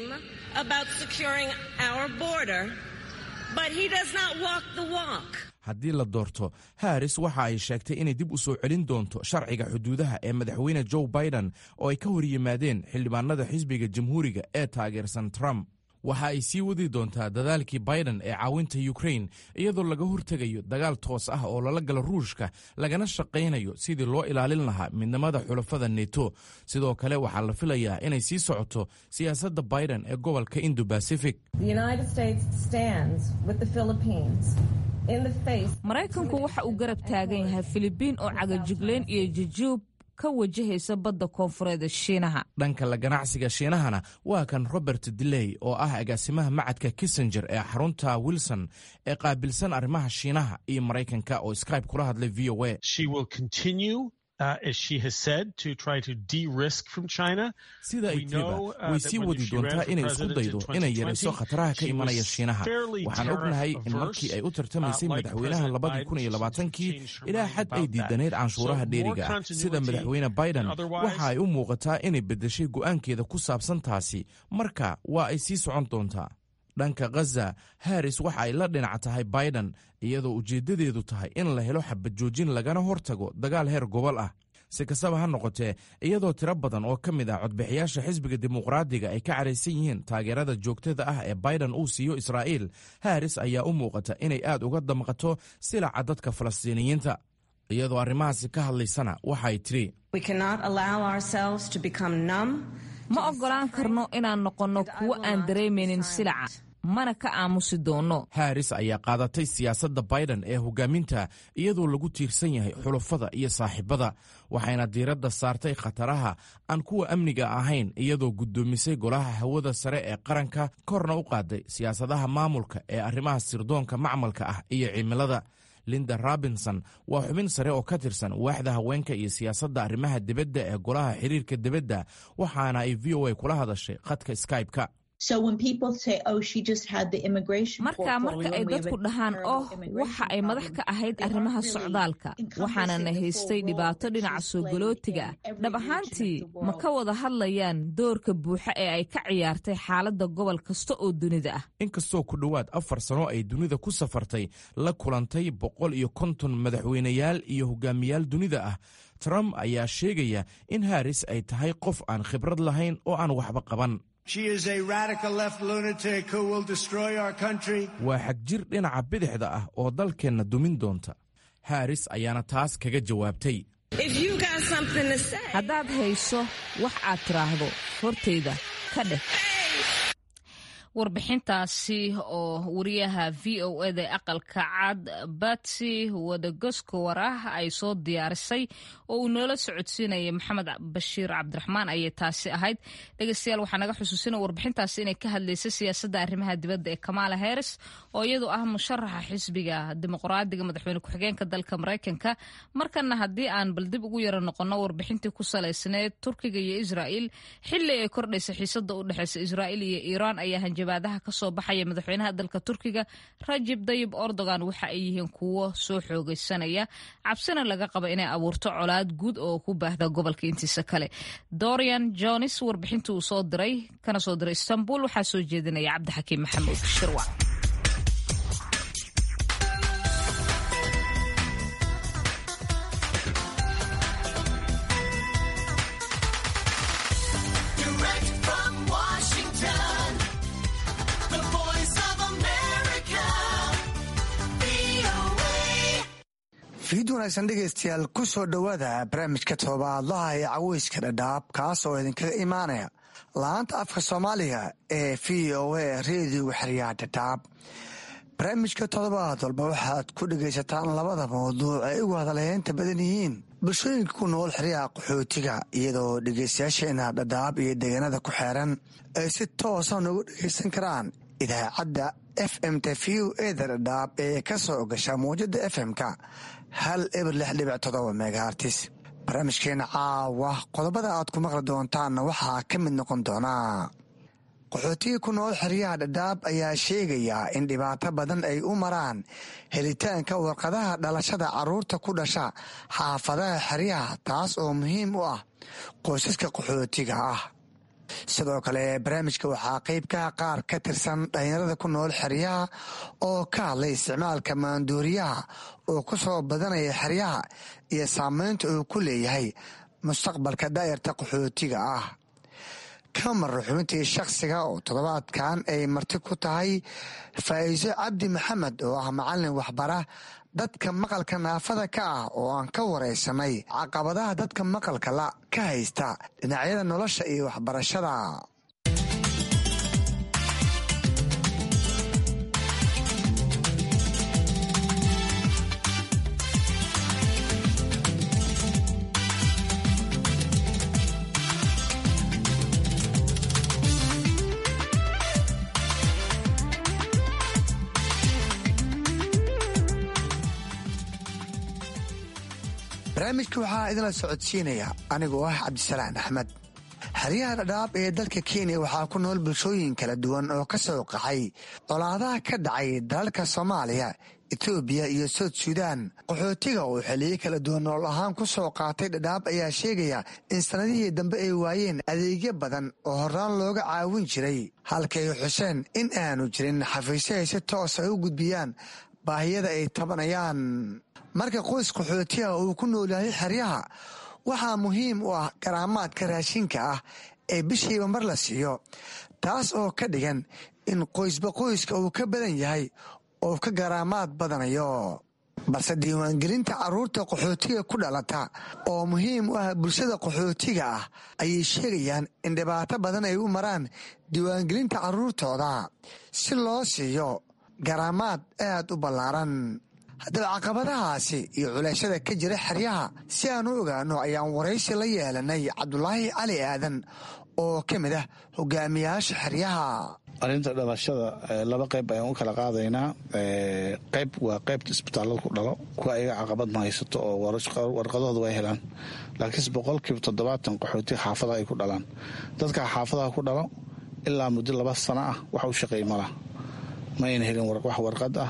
haddii la doorto haris waxa ay sheegtay inay dib u soo celin doonto sharciga xuduudaha ee madaxweyne joe biden oo ay ka hor yimaadeen xildhibaanada xisbiga jamhuuriga ee taageersan trump waxa ay sii wadi doontaa dadaalkii biden ee caawinta ukrain iyadoo laga hortegayo dagaal toos ah oo lala galo ruushka lagana shaqaynayo sidii loo ilaalin lahaa midnimada xulafada neto sidoo kale waxaa la filayaa inay sii socoto siyaasadda biden ee gobolka indo bacific maraykanku waxa uu garab taagan yahay filibiin oo cagajigleyn iyo jujuub ka wajahaysa badda koonfureed shiinaha dhanka la ganacsiga shiinahana waa kan robert diley oo ah agaasimaha macadka kissenger ee xarunta wilson ee qaabilsan arrimaha shiinaha iyo maraykanka oo skybe kula hadlay v o a sida ay tiriba way sii wadi doontaa inay isku daydo inay yarayso khataraha ka imanaya shiinaha waxaan ognahay in markii ay u tartamaysay madaxweynaha labadii kun iyo labaatankii ilaa xad ay diidanayd canshuuraha dheeriga sida madaxweyne biden waxa ay u muuqataa inay beddeshay go'aankeeda ku saabsan taasi marka waa ay sii socon doontaa dhanka khaza haris waxa ay la dhinac tahay biden iyadoo ujeeddadeedu tahay in la helo xabadjoojin lagana hortago dagaal heer gobol ah si kastaba ha noqotee iyadoo tiro badan oo ka mid ah codbixiyaasha xisbiga dimuqraadiga ay ka caraysan yihiin taageerada joogtada ah ee biden uu siiyo israa'iil haris ayaa u muuqata inay aad uga damqato silaca dadka falastiiniyiinta iyadoo arrimahaasi ka hadlaysana waxay tidhi ma oggolaan karno inaan noqonno kuwo aan dareemaynin silaca mana ka aamusi doonno haris ayaa qaadatay siyaasadda biden ee hogaaminta iyadoo lagu tiirsan yahay xulafada iyo saaxiibada waxayna diiradda saartay khataraha aan kuwa amniga ahayn iyadoo guddoomisay golaha hawada sare ee qaranka korna u qaaday siyaasadaha maamulka ee arrimaha sirdoonka macmalka ah iyo cimilada linda robinson waa xubin sare oo ka tirsan waaxda haweenka iyo siyaasadda arrimaha dibadda ee golaha xiriirka dibadda waxaana ay v o a kula hadashay khadka skybe-ka marka marka ay dadku dhahaan oh waxa ay madax ka ahayd arrimaha socdaalka waxaanana haystay dhibaato dhinaca soogolootiga ah dhab ahaantii ma ka wada hadlayaan doorka buuxa ee ay ka ciyaartay xaaladda gobol kasta oo dunida ah inkastoo ku dhowaad afar sano ay dunida ku safartay la kulantay boqol iyo konton madaxweyneyaal iyo hogaamiyaal dunida ah trump ayaa sheegaya in haris ay tahay qof aan khibrad lahayn oo aan waxba qaban waa xagjir dhinaca bidixda ah oo dalkeenna dumin doonta haris ayaana taas kaga jawaabtay haddaad hayso wax aad tiraahdo hortayda ka dheh warbixintaasi oo wariyaha v o eda aqalka cad batsi wadagoskowar ah ay soo diyaarisay oo uu noola socodsiinayay maxamed bashiir cabdiraxmaan ayay taasi ahayd dhegeystayaal waxaa naga xusuusina warbixintaasi inay ka hadlaysay siyaasadda arrimaha dibadda ee kamala harris oo iyadu ah musharaxa xisbiga dimuqraadiga madaxweyne ku-xigeenka dalka maraykanka markana haddii aan bal dib ugu yaro noqono warbixintii ku salaysneed turkiga iyo israa'iil xili ay kordhaysa xiisada u dhexeysa israa'iil iyo iiraan ayaa hanjabaadaha kasoo baxaya madaxweynaha dalka turkiga rajib dayib erdogan waxa ay yihiin kuwo soo xoogeysanaya cabsina laga qaba inay abuurto colaad guud oo ku baahda gobolka intiisa kale dorian jones warbixintii uu soo diray kana soo diray istanbul waxaa soo jeedinaya cabdixakiim maxamuud shirwac fiid wanaagsan dhegaystayaal ku soo dhowaada barnaamijka todobaadlaha ee caweyska dhadhaab kaas oo idinkaga imaanaya la-aanta afka soomaaliga ee v o a reediyoga xeryaha dhadhaab barnaamijka toddobaad walba waxaad ku dhegaysataan labada mawduuc ay ugu hadalheynta badan yihiin bulshooyinka ku nool xeryaha qaxootiga iyadoo dhegaystayaasheena dhadhaab iyo deegaanada ku xeeran ay si toosa noogu dhegaysan karaan idaacadda f m ta v o eda dhadhaab ee ka soo gasha mawjada f m-ka hal eber lix dhibic todoba megahartis barnaamijkeena caawa qodobada aad ku maqli doontaanna waxaa ka mid noqon doonaa qaxootiga ku nool xeryaha dhadhaab ayaa sheegaya in dhibaato badan ay u maraan helitaanka warqadaha dhalashada caruurta ku dhasha xaafadaha xeryaha taas oo muhiim u ah qoysaska qaxootiga ah sidoo kale barnaamijka waxaa qeybkaha qaar ka tirsan dhalinyarada ku nool xeryaha oo ka hadlay isticmaalka maanduuriyaha oo ku soo badanaya xeryaha iyo saameynta uu ku leeyahay mustaqbalka daayarta qaxootiga ah ka marra xubintii shakhsiga oo toddobaadkan ay marti ku tahay faa'iiso cabdi maxamed oo ah macallin waxbara dadka maqalka naafada ka ah oo aan ka waraysanay caqabadaha dadka maqalka la ka haysta dhinacyada nolosha iyo waxbarashada barnaamijka waxaa idinla socodsiinaya anigoo ah cabdisalaan axmed xeryaha dhadhaab ee dalka kenya waxaa ku nool bulshooyin kala duwan oo ka soo qaxay colaadaha ka dhacay dalalka soomaaliya etoobiya iyo soud suudaan qaxootiga oo xiliyo kala duwan nool ahaan ku soo qaatay dhadhaab ayaa sheegaya in sannadihii dambe ay waayeen adeegyo badan oo horaan looga caawin jiray halkay xuseen in aanu jirin xafiisyo ay si toos ay u gudbiyaan baahiyada ay tabanayaan marka qoys qaxootiga uu ku noolyahay xeryaha waxaa muhiim u ah garaamaadka raashinka ah ee bishiiba mar la siiyo taas oo ka dhigan in qoysba qoyska uu ka badan yahay oo ka garaamaad badanayo balse diiwaangelinta carruurta qaxootiga ku dhalata oo muhiim u ah bulshada qaxootiga ah ayay sheegayaan in dhibaato badan ay u maraan diiwaangelinta carruurtooda si loo siiyo garaamaad aad u ballaaran haddaba caqabadahaasi iyo culayshada ka jira xeryaha si aan u ogaano ayaan waraysi la yeelanay cabdulaahi cali aadan oo ka mid ah hogaamiyaasha xeryaha arrinta dhalashada laba qayb ayaan u kala qaadaynaa qayb waa qaybta isbitaallada ku dhalo kuwa ayaga caqabad ma haysato oo warqadahooda way helaan laakiinse boqolkiiba toddobaatan qaxootiga xaafadaha ay ku dhalaan dadka xaafadaha ku dhalo ilaa muddo laba sano ah wax u shaqeey mala ma ayna helin wax warqad ah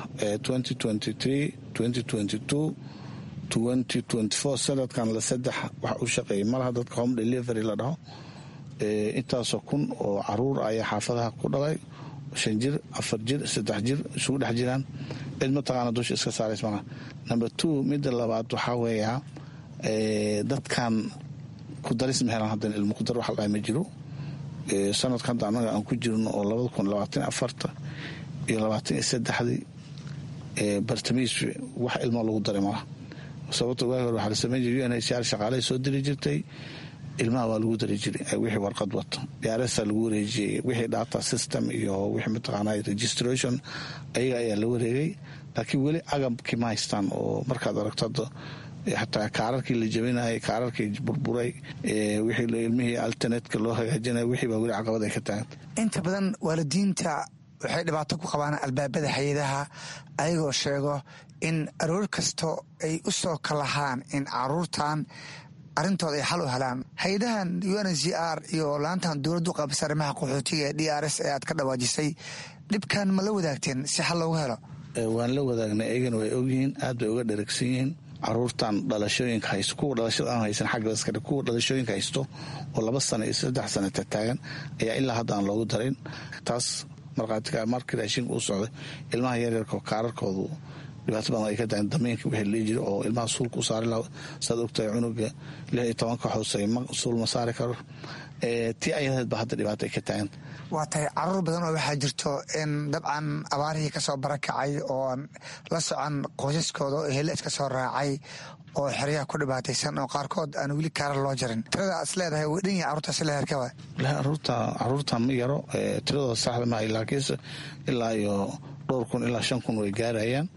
sanadkan la saddex wax u shaqeeyay malaha dadka home delivery la dhaho intaasoo kun oo caruur ayaa xaafadaha ku dhalay shan jir afar jir saddex jir isugu dhex jiraan cid mataqaana dusha iska saarays malaha number two midda labaad waxaa weeyaa dadkan ku daris ma helaan haddan ilmo ku dar wax la ma jiro sanadka hadda annaga aan ku jirno oo labada kun labaatan afarta iyo labaatan iyo saddexdii bartamiis wax ilmo lagu daray malaha sababto waagi hore waxaa la sameyn jiray u n h r shaqaalahay soo diri jirtay ilmaha waa lagu dari jiray wixii warqad wato diyaarasa lagu wareejiyey wixii data system iyo wixii mataqaana registration ayaga ayaa la wareegay laakiin weli agabkii ma haystaan oo markaad aragto hadda xataa kaararkii la jabinayay kaararkii burburay wixii ilmihii alternetka loo hagaajinaya wixii baa weli caqabad ay ka taaganta inta badan waalidiinta waxay dhibaato ku qabaan albaabada hay-adaha ayagoo sheego in aroor kasto ay u soo kalahaan in caruurtan arrintooda ay xal u helaan hay-adahan u n z r iyo laantan dowladdu qaabisa arrimaha qaxootiga ee d r s ee aad ka dhawaajisay dhibkan ma la wadaagteen si xal loogu helo waan la wadaagnay ayagana way ogyihiin aad bay uga dheragsan yihiin caruurtan dhalashooyinka haysto kuwa dhalashada aan haysan xagga askari kuwa dhalashooyinka haysto oo laba sano iyo saddex sana tataagan ayaa ilaa hadda aan loogu darin taas markhaatiga markii raashinka uu socday ilmaha yaryarka kaararkoodu dhibaato badan ay ka tahay damiinka wixii lii jira oo ilmaha suulka u saari laha saad ogtahay cunuga lix iyo tobanka hooseey suul ma saari karo tii ayadeed ba hadda dhibaato ay ka taaganta waa tahay caruur badan oo waxaa jirto in dabcan abaarihii kasoo barakacay oo la socon qoysaskooda oo hele iska soo raacay oo xeryaha ku dhibaataysan oo qaarkood aan weli kaarar loo jarin tirada is leedahay way dhan yahay carruurtaasi la herkaba caruurta ma yaro tiradooda saxda ma laakiinse ilaa iyo dhowr kun ilaa shan kun way gaarayaan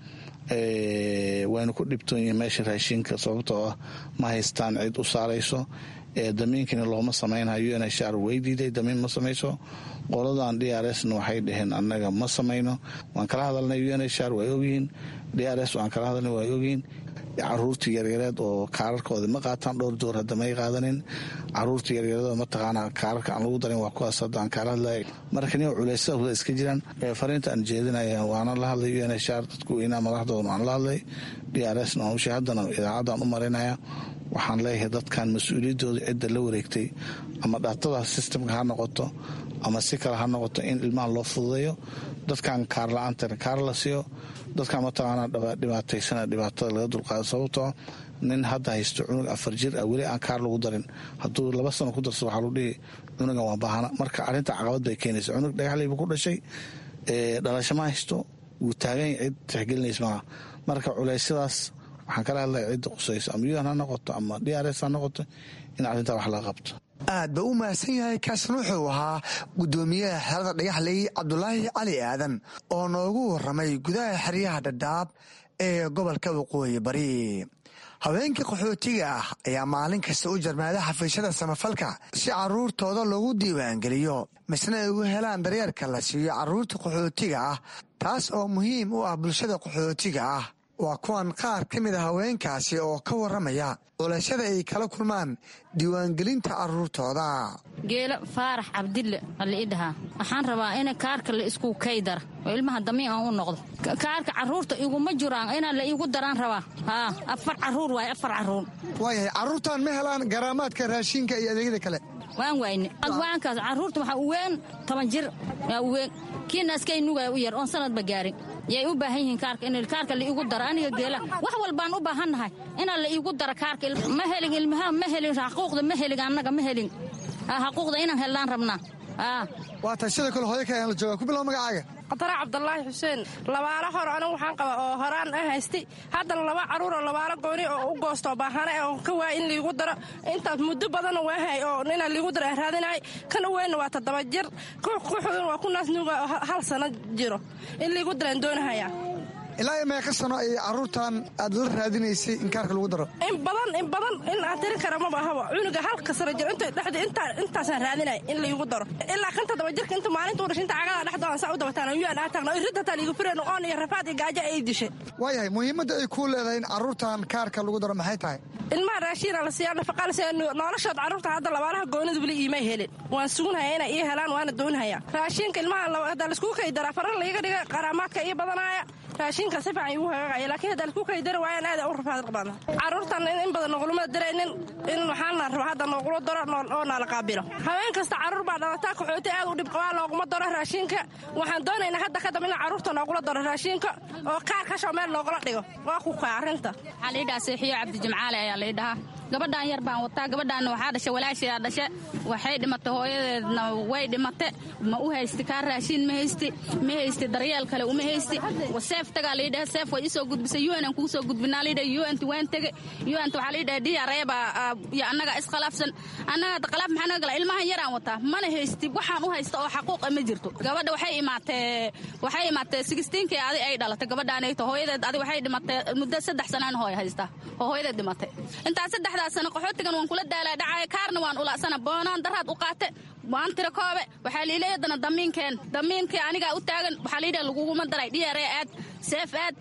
waynu ku dhibtoon yihiin meesha raashinka sababtoo ah ma haystaan cid u saarayso damiinkina looma samaynayo un h r way diiday damiin ma samayso qoladan d r sna waxay dhaheen annaga ma samayno waan kala hadalnay un h r way ogyihiin d r s waan kala hadalnay way ogyihiin caruurta yaryareed oo kaararkooda ma qaataan dhowr door hadda may qaadanin caruurta yaryareed mataqaana kaararka aan lagu darin waa kuwaas hadda aan kala hadlay marka nin culeysada iska jiraan fariinta aan jeedinaya waana la hadlay un h r dadku weynaa madaxdooda waan la hadlay d r s na hawsha haddana idaacaddaan u marinaya waxaan leeyahay dadkan mas-uuliyaddooda cidda la wareegtay ama dhaatada sistamka ha noqoto ama si kale ha noqoto in ilmaha loo fududeeyo dadkan kaar la-aantana kaar la siiyo dadkan mataqaana dhibaataysana dhibaatada laga dulqaado sababtoo nin hadda haysto cunug afar jir ah weli aan kaar lagu darin hadduu laba sano ku darso waxaa lagu dhihi cunugan waa baahana marka arrinta caqabad bay keenaysa cunug dhagaxlaybu ku dhashay dhalasho ma haysto wuu taagan cid tixgelinaysa maaha marka culeysyadaas waxaan kala hadlaya cidda qusayso ama un ha noqoto ama d r s ha noqoto in arrintaa wax laga qabto aad ba u mahadsan yahay kaasna wuxuu ahaa guddoomiyaha xerada dhagaxley cabdulaahi cali aadan oo noogu warramay gudaha xeryaha dhadhaab ee gobolka waqooyi bari haweenkii qaxootiga ah ayaa maalin kasta u jarmaada xafiisyada samafalka si caruurtooda loogu diiwaangeliyo misna ay ugu helaan daryeerka la siiyo caruurta qaxootiga ah taas oo muhiim u ah bulshada qaxootiga ah waa kuwan qaar ka mid a haweenkaasi oo ka warramaya culashada ay kala kulmaan diiwaangelinta caruurtooda geelo faarax cabdille ala ii dhahaa waxaan rabaa in kaarka la isku kaydara oo ilmaha damiin aan u noqdo kaarka caruurta iguma jiraan inaa la iigu daraan rabaa haa afar caruur waay afar caruur waayahay carruurtan ma helaan garaamaadka raashinka iyo adeegyada kale waan wayne waankaas caruurta waxaa u weyn toban jir yaa u weyn kiina askay nugaya u yar oon sanadba gaarin yay u baahan yihiin kaarka in kaarka la iigu daro aniga geela wax walbaan u baahannahay inaa la iigu daro kaarka ma helin ilmaha ma helin xaquuqda ma helin annaga ma helin xaquuqda inaan hellaan rabnaa waa tahay sidoo kale hooyo kale aan la jooga ku bilow magacaaga qatara cabdulaahi xuseen labaalo hor anigu waxaan qaba oo horaan a haystay haddana laba caruur oo labaalo gooni oo u goosto baahane oo ka waaya in liigu daro intaas muddo badanoo waahay oo inaa liigu daro raadinay kan u weynna waa toddoba jir ku xugin waa ku naasnuuga hal sano jiro in liigu daraan doonahayaa ilaa iyo meeqa sano ay caruurtan aad la raadinaysay in kaarka lagu daro in badan in badan in aan tirin kara maba ahaba cunuga halka sano jir inta dhexda intaa intaasaan raadinay in laigu daro ilaa kan toddoba jirka inta maalinta u dhashay inta cagada dhexda aan saa u dabataan yaan aa taagna irida taa liigu fireen oon iyo rafaad iyo gaajo ay dishay waayahay muhiimadda ay kuu leedahay in caruurtan kaarka lagu daro maxay tahay ilmaha raashiina la siiyaa nafaqa la siiya noloshood carruurta hadda labaalaha goonida weli iimay helin waan sugunhaya inay ii helaan waana doonhaya raashinka ilmaha hadda laiskugu kaydara farar laiga dhiga qaraamaadka ii badanaya raashinka si fiican igu hagaagaya laakiin hadda laisku kaydari waayaan aada u rafaad qabana carruurtan in badan noquluma daraynin in waxaan la raba hadda noogula daro oo naala qaabilo haween kasta carruur baa dhalataa kaxooti aad u dhib qabaa looguma daro raashinka waxaan doonaynaa hadda kadamba in carruurta noogula daro raashinka oo kaar kashoo meel loogula dhigo waa ku kaa arrinta waxaa laidhahaa seexiyo cabdijimcaale ayaa laidhahaa gabadhaan yar baan wataa gabadhaanna waxaa dhasha walaashiyaa dhashe waxay dhimatay hooyadeedna way dhimate ma u haysti kaa raashiin ma haysti ma haysti daryeel kale uma haysti seef tagaa liidhaha seef way isoo gudbisay un aan kuu soo gudbinaa liidhaha unt waan tege unt waxaa liidhaha diyareeba iyo annaga iskhilaafsan annaga khilaaf maxaa naga gala ilmahan yaraan wataa mana haysti waxaan u haysta oo xaquuqa ma jirto gabadha waxay imaatee waxay imaatee sigistiinkii adi ay dhalatay gabadhaanayto hooyadeed adi waxay dhimatay muddo saddex sanaan hooy haysta oo hooyadeed dhimatay intaas saddexdaas sano qaxootigan waan kula daalaa dhacaya kaarna waan ulacsana boonaan daraad u qaate waan tira koobe waxaa liilay haddana damiinkeen damiinkii anigaa u taagan waxaa liidhaha laguguma daray dhiyare aad seef aad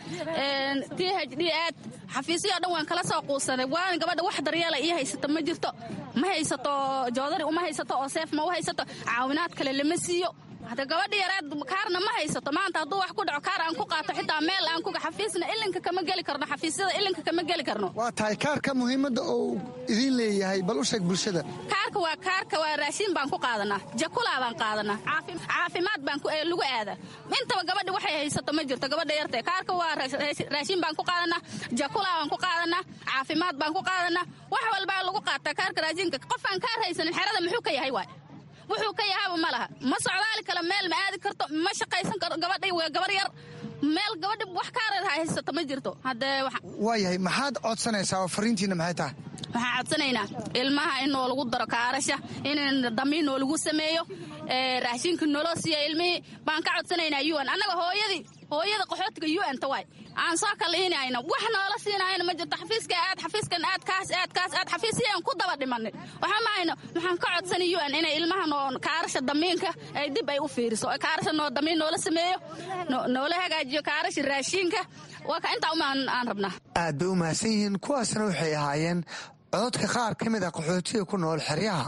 t h d aad xafiisyo dhan waan kala soo quusanay waana gabadha wax daryeela ii haysato ma jirto ma haysato joodari uma haysato oo seef ma u haysato caawinaad kale lama siiyo hada gabadha yareed kaarna ma haysato maanta hadduu wax ku dhaco kaar aan ku qaato xitaa meel aan ku xafiisna ilinka kama geli karno xafiisyada ilinka kama geli karno waa tahay kaarka muhiimadda uu idiin leeyahay bal u sheeg bulshada kaarka waa kaarka waa raashiin baan ku qaadanaa jakulaa baan qaadanaa caafimaad baan lagu aada intaba gabadha waxay haysato ma jirto gabadha yartee kaarka waa raashiin baan ku qaadanaa jakulaa baan ku qaadanaa caafimaad baan ku qaadanaa wax walbaa lagu qaataa kaarka raashiinka qofaan kaar haysanin xerada muxuu ka yahay waay wuxuu ka yahaaba ma laha ma socdaali kale meel ma aadi karto ma shaqaysan karo gabadhay waa gabar yar meel gabadha wax kaareed haysato ma jirto haddee waayahay maxaad codsanaysaa oo fariintiina maxay tahay waxaan codsanaynaa ilmaha in noo lagu daro kaarasha in damiin noo lagu sameeyo raashinka naloo siiya ilmihii baan ka codsanaynaa un annaga hooyadii hooyada qaxootiga un ta waay aan soo kaliinayna wax noola siinayna ma jirto xafiiska aad xafiiskan aad kaas aad kaas aad xafiisyaan ku daba dhimanay waxaa mahayno waxaan ka codsanay un inay ilmaha noo kaarasha damiinka ay dib ay u fiiriso kaarasha noo damiin noola sameeyo noola hagaajiyo kaarasha raashiinka waa ka intaa umaan aan rabnaa aad bay u mahadsan yihiin kuwaasna waxay ahaayeen cododka qaar ka mid a qaxootiga ku nool xeryaha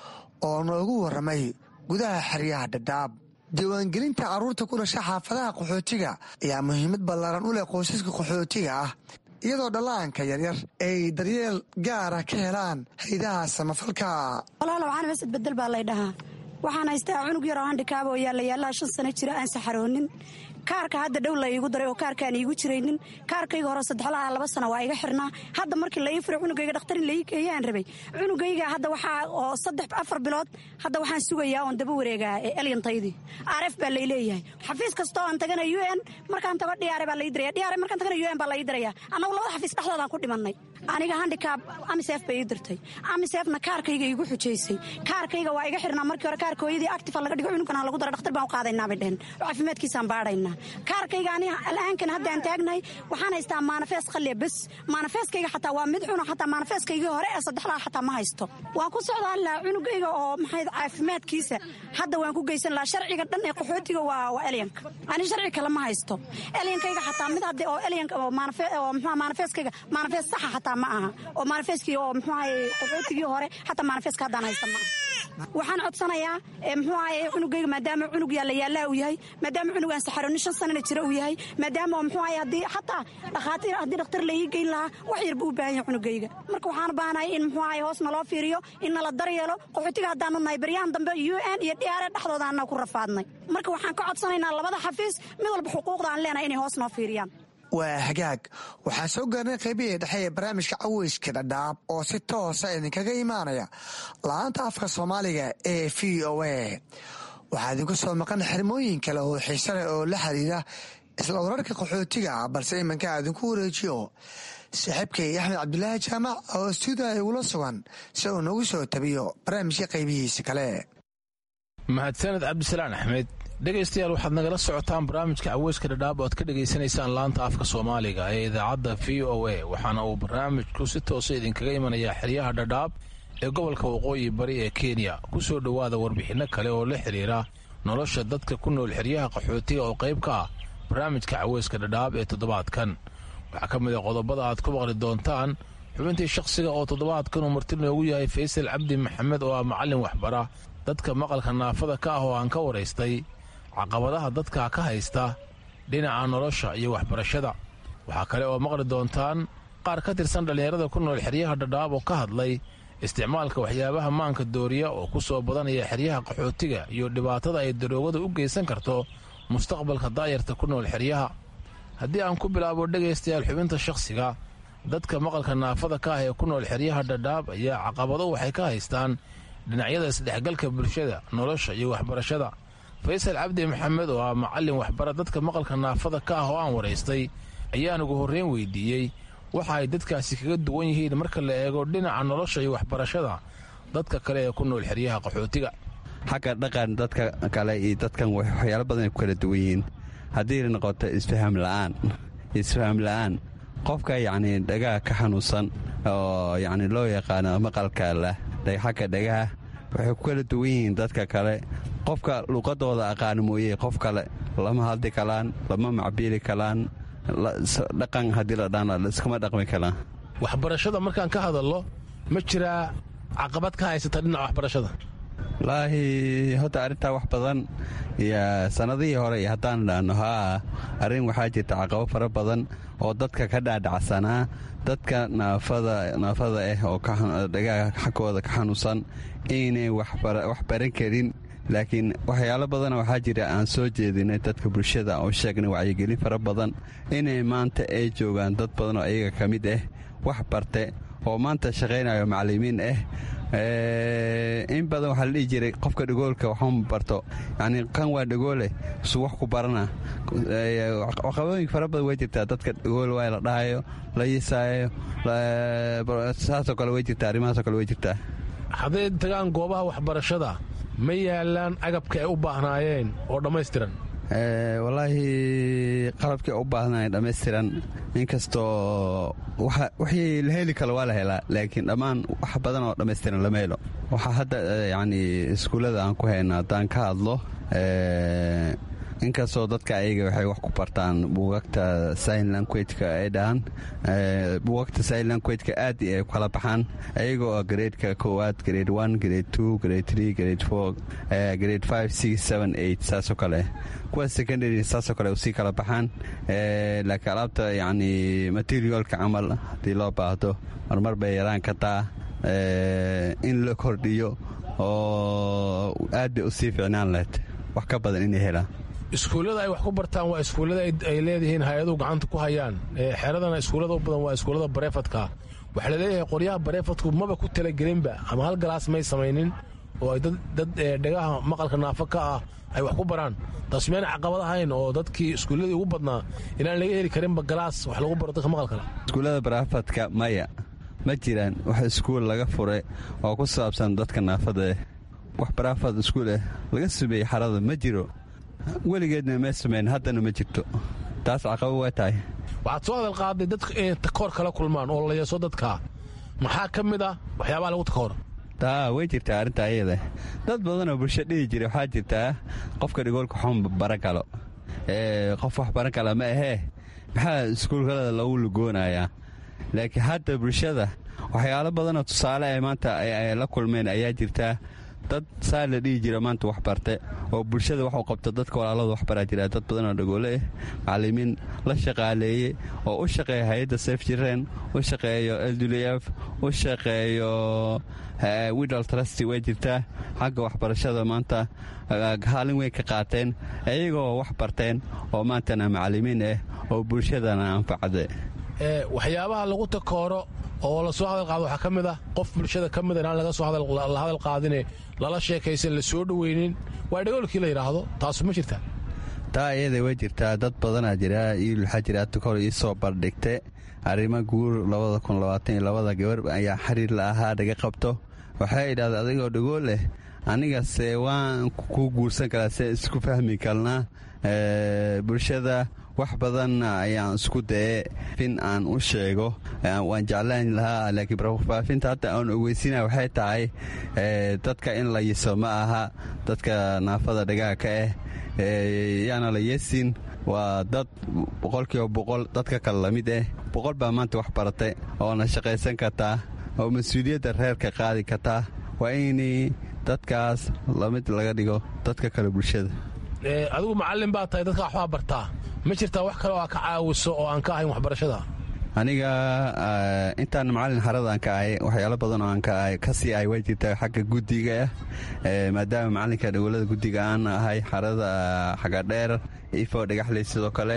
oo noogu warramay gudaha xeryaha dhadhaab diiwaangelinta carruurta ku dhasha xaafadaha qaxootiga ayaa muhiimad ballaaran u leh qoysaska qaxootiga ah iyadoo dhallaanka yaryar ay daryeel gaara ka helaan haydaha samafalka walaalow canames bedel baa lay dhahaa waxaan haystaa cunug yaroo handhikaaba oo yaalayaalaha shan sano jira aan saxaroonin kaarka hadda dhow la iigu daray oo kaarkaan iigu jiraynin kaarkayga hore saddexlaha laba sana waa iga xirnaa hadda markii la ii furay cunugayga dhakhtar in la ii geeyaan rabay cunugayga hadda waxaa oo saddex afar bilood hadda waxaan sugayaa oon daba wareegaa ee elyantaydii aref baa lay leeyahay xafiis kastoo aan tagana u n markaan tago dhiyaare baa lai diraya dhiyaare markaan tagana u n baa lai diraya annagu labada xafiis dhexdoodaan ku dhimannay aniga handikaab amisef bay ii dirtay amisefna kaarkayga iigu xujaysay kaarkayga waa iga xirnaa markii hore kaarka hooyadii actifa laga dhigo cunugana lagu dara dhakhtar baan u qaadaynaa bay dheheen oo caafimaadkiisaan baadhaynaa kaarkayga ani al'aankan haddaan taagnahay waxaan haystaa maanafees qalliya bes maanafeeskayga xataa waa mid cuna xataa maanafeeskaygii hore ee saddexlaha xataa ma haysto waan ku socdaan lahaa cunugayga oo maxay caafimaadkiisa hadda waan ku geysan lahaa sharciga dhan ee qaxootiga waa waa elyanka ani sharci kale ma haysto elyankayga xataa mid hadde oo elyanka oo maanafe oo muxuu maanafeeskayga maanafees saxa xataa ma aha oo maanafeeskii oo muxuu ahaye qaxootigii hore xataa maanafeeska haddaan haysta ma aha waxaan codsanayaa muxuu ahaye cunugayga maadaama cunug yaalla yaallaa uu yahay maadaama cunug aan saxaroonin shan sanana jira uu yahay maadaama muxuu ahaye haddii xataa dhakhaatiir haddii dhakhtar la ii geyn lahaa wax yar buu u baahan yahay cunugayga marka waxaan u baahanahay in muxuu ahaye hoos naloo fiiriyo in nala daryeelo qaxootiga haddaanu nahay baryahan dambe u n iyo dhiyaare dhexdooda anaa ku rafaadnay marka waxaan ka codsanaynaa labada xafiis mid walba xuquuqda aan leenahay inay hoos noo fiiriyaan waa hagaag waxaan soo gaarnay qaybihii dhexe ee barnaamijka caweyska dhadhaab oo si toosa idinkaga imaanaya la-aanta afka soomaaliga ee v o a waxaa idinku soo maqan xirmooyin kale oo xiise leh oo la xiriira isla wararka qaxootiga ah balse iminka idinku wareejiyo saaxiibkay axmed cabdulaahi jaamac oo stuudiya igula sugan si uu nagu soo tabiyo barnaamijka qaybihiisa kale mahadsaned cabdisalaan axmed dhegaystayaal waxaad nagala socotaan barnaamijka caweyska dhadhaab oo aad ka dhegaysanaysaan laanta afka soomaaliga ee idaacadda v o a waxaana uu barnaamijku si toosa idinkaga imanayaa xeryaha dhadhaab ee gobolka waqooyi bari ee kenya ku soo dhowaada warbixinno kale oo la xidhiira nolosha dadka ku nool xeryaha qaxootiga oo qayb ka ah barnaamijka caweyska dhadhaab ee toddobaadkan waxaa ka mid a qodobada aad ku maqli doontaan xubintii shakhsiga oo toddobaadkan uu marti noogu yahay faysal cabdi maxamed oo ah macallin waxbara dadka maqalka naafada ka ah oo aan ka waraystay caqabadaha dadka ka haysta dhinaca nolosha iyo waxbarashada waxaa kale oo maqli doontaan qaar ka tirsan dhallinyarada ku nool xeryaha dhadhaab oo ka hadlay isticmaalka waxyaabaha maanka dooriya oo ku soo badanaya xeryaha qaxootiga iyo dhibaatada ay daroogada u geysan karto mustaqbalka daayarta ku nool xeryaha haddii aan ku bilaabo dhegaystayaal xubinta shakhsiga dadka maqalka naafada ka ah ee ku nool xeryaha dhadhaab ayaa caqabado waxay ka haystaan dhinacyada isdhexgalka bulshada nolosha iyo waxbarashada faysal cabdi maxamed oo ah macallin waxbara dadka maqalka naafada ka ah oo aan waraystay ayaan ugu horreyn weydiiyey waxa ay dadkaasi kaga duwan yihiin marka la eego dhinaca nolosha iyo waxbarashada dadka kale ee ku nool xeryaha qaxootiga xagga dhaqan dadka kale iyo dadkan waxyaalo badan ay ku kala duwan yihiin haddii noqoto isfaham la'aan isfaham la'aan qofka yacni dhagaha ka xanuunsan oo yacni loo yaqaano maqalka leh xagga dhagaha waxay ku kala duwan yihiin dadka kale qofka luqadooda aqaano mooye qof kale lama hadli kalaan lama macbiili kalaan dhaqan haddii la dhaan iskama dhaqmi kalaan waxbarashada markaan ka hadallo ma jiraa caqabad ka haysata dhinaca waxbarashada walaahi horta arrintaa wax badan iyo sannadihii hore iyo haddaan dhaanno haa arrin waxaa jirta caqabo fara badan oo dadka ka dhaadhacsanaa dadka naafada naafada ah oo dhagaha xaggooda ka xanuunsan inay wax baran karin laakiin waxyaalo badana waxaa jira aan soo jeedinay dadka bulshada oo sheegnay wacyigelin fara badan inay maanta ay joogaan dad badan oo iyaga ka mid ah wax barte oo maanta shaqaynayo macallimiin ah in badan waxaa la dhihi jiray qofka dhagoolka waxuma barto yacni kan waa dhagoole su wax ku barana caqabadooyinka fara badan way jirtaa dadka dhagool waa la dhahayo la yisaayo saasoo kale way jirtaa arrimahaasoo kale way jirtaa hadday tagaan goobaha waxbarashada ma yaalaan agabka ay u baahnaayeen oo dhammaystiran wallaahi qalabkii u baahnaayeen dhammaystiran inkastoo wixii la heli karo waa la helaa laakiin dhammaan wax badan oo dhammaystiran lama helo waxaa hadda yacni iskuullada aan ku hayno haddaan ka hadlo inkastoo dadka ayaga waxay wax ku bartaan buugagta sign languageka ay dhahaan buugagta sign languageka aad ay kala baxaan ayaga oo gareedka koowaad grade one grade two grade three grade four grade five six seven eight saasoo kale kuwa secondary saasoo kale usii kala baxaan laakiin alaabta yacni materialka camal haddii loo baahdo marmar bay yaraan kartaa in la kordhiyo oo aad bay usii ficnaan lahayd wax ka badan inay helaan iskuullada ay wax ku bartaan waa iskuullada ay leedihiin hay-aduhu gacanta ku hayaan xeradana iskuullada u badan waa iskuullada bareefadka waxaa laleeyahay qoryaha bareefadku maba ku talagelinba ama hal galaas may samaynin oo ay dad dhagaha maqalka naafo ka ah ay wax ku baraan taas meyna caqabad ahayn oo dadkii iskuulladii ugu badnaa inaan laga heli karinba galaas wax lagu baro dadka maqalkale iskuullada bareefadka maya ma jiraan wax iskuul laga furay oo ku saabsan dadka naafada eh wax baraafad iskuul ah laga sameeyey xarada ma jiro weligeedna ma samayn haddana ma jirto taas caqabo waa tahay waxaad soo hadal qaaday dadka inay takoor kala kulmaan oo layeeso dadka maxaa ka mid ah waxyaabaha lagu takoor taa way jirtaa arrintaa iyada dad badanoo bulsho dhihi jira waxaa jirtaa qofka dhigoolka xun baran kalo qof wax baran kala ma ahee maxaa iskuulkalada lagu lugoonayaa laakiin hadda bulshada waxyaalo badanoo tusaale ay maanta ay la kulmeen ayaa jirtaa dad saa la dhihi jira maanta wax barte oo bulshada wax u qabta dadka walaalada waxbaraa jira dad badanoo dhagoole ah macallimiin la shaqaaleeye oo u shaqeeya hay-adda sef jireen u shaqeeyo ldf u shaqeeyo widal trusty way jirtaa xagga waxbarashada maanta haalin weyn ka qaateen iyagoo wax barteen oo maantana macallimiin ah oo bulshadana anfacde waxyaabaha lagu takooro oo lasoo hadal qaado waxaa ka mid ah qof bulshada ka mida inaan laga soo la hadal qaadine lala sheekaysan la soo dhoweynin waa dhagoolkii la yidhaahdo taasu ma jirtaa taa iyada way jirtaa dad badanaa jira iyo waxaa jira tukor ii soo bardhigte arrimo guur labada kun labaatan iyo labada gabar ayaa xiriir la ahaa dhaga qabto waxay idhahda adigoo dhagool leh anigase waan ku guursan karaa se isku fahmi karnaa bulshada wax badan ayaan isku daye fin aan u sheego waan jeclaan lahaa laakiin faafinta hadda aan ogeysina waxay tahay dadka in la yiso ma aha dadka naafada dhagaha ka ah yaana la yesin waa dad boqolkiiba boqol dadka kale lamid ah boqol baa maanta wax baratay oona shaqaysan kartaa oo mas-uuliyadda reerka qaadi kartaa waa inay dadkaas lamid laga dhigo dadka kale bulshada adigu macallin baa tahay dadka waxbaa bartaa ma jirtaa wax kale oo aa ka caawiso oo aan ka ahayn waxbarashada aniga intaan macallin xarada aan ka ahay waxyaalo badan oo aan kasii ahay way jirtaa xagga guddiga ah maadaama macallinka dhawolada guddiga aan ahay xarada xagadheer ifo dhagaxley sidoo kale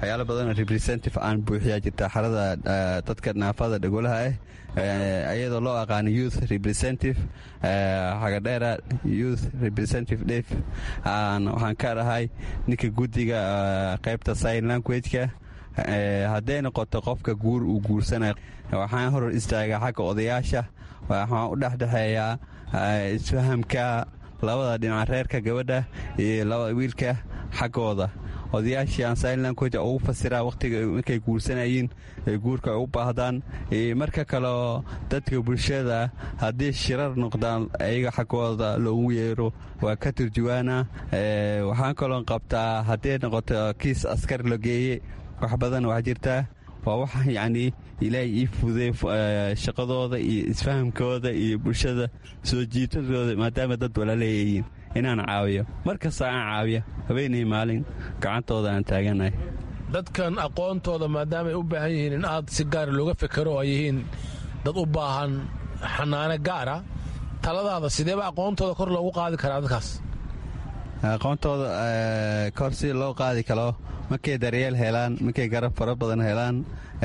waxyaalo badanoo representative aan buuxiyaa jirta xarada dadka naafada dhagolaha ah iyadoo loo aqaano youth representative xagadheera youth representative def waxaan ka dhahay ninka guddiga qaybta sign languageka hadday noqoto qofka guur uu guursanaya waxaan horor istaagaa xagga odayaasha waxaan u dhexdhexeeyaa isfahamka labada dhinaca reerka gabadha iyo wiilka xaggooda odayaashii aan sign language ugu fasiraa wakhtiga markay guursanayeen ee guurka ay u baahdaan marka kaleo dadka bulshada haddii shirar noqdaan ayaga xaggooda loogu yeero waa ka turjuwaana waxaan kaloon qabtaa hadday noqoto kiis askar la geeye wax badan waa jirtaa waa wax yacnii ilaahay ii fuday shaqadooda iyo isfahamkooda iyo bulshada soo jiitadooda maadaama dad walaaleeyayiin inaan caawiyo mar kasta aan caawiya habeenay maalin gacantooda aan taaganahay dadkan aqoontooda maadaama ay u baahan yihiin in aad si gaara looga fekero oo ay yihiin dad u baahan xanaano gaara taladaada sideeba aqoontooda kor loogu qaadi karaa dadkaas aqoontooda kor si loo qaadi karo markay daryeel helaan markay garab fara badan helaan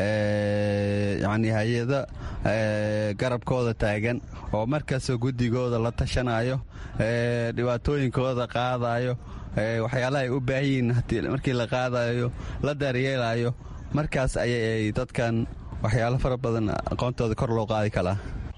yacnii hay-ada garabkooda taagan oo markastoo guddigooda la tashanayo dhibaatooyinkooda qaadayo waxyaalaha ay u baahanyihiin markii la qaadayo la daryeelayo markaas ayay dadkan waxyaalo fara badan aqoontooda kor loo qaadi karaa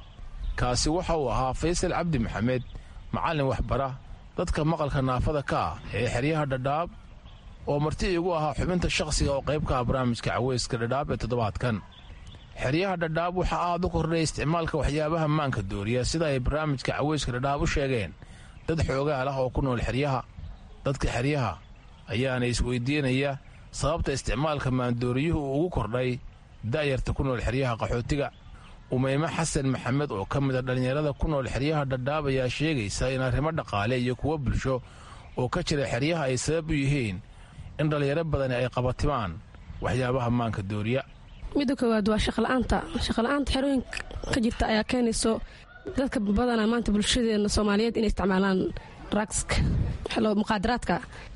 kaasi waxa uu ahaa faysal cabdi maxamed macallin waxbara dadka maqalka naafada ka ah ee xeryaha dhadhaab oo marti iigu ahaa xubinta shakhsiga oo qayb ka ah barnaamijka caweyska dhadhaab ee toddobaadkan xeryaha dhadhaab waxaa aad u kordhay isticmaalka waxyaabaha maanka dooriya sida ay barnaamijka caweyska dhadhaab u sheegeen dad xoogaal ah oo ku nool xeryaha dadka xeryaha ayaana isweydiinaya sababta isticmaalka maandooriyuhu uu ugu kordhay da'yarta ku nool xeryaha qaxootiga umeyme xasan maxamed oo ka mid a dhallinyarada ku nool xeryaha dhadhaab ayaa sheegaysa in arrimo dhaqaale iyo kuwo bulsho oo ka jira xeryaha ay sabab u yihiin in dhallinyaro badani ay qabatimaan waxyaabaha maanka dooriya midda koowaad waa shaqola'aanta shaqola'aanta xerooyinka ka jirta ayaa keenayso dadka badanaa maanta bulshadeena soomaaliyeed inay isticmaalaan ragska muqaadaraadka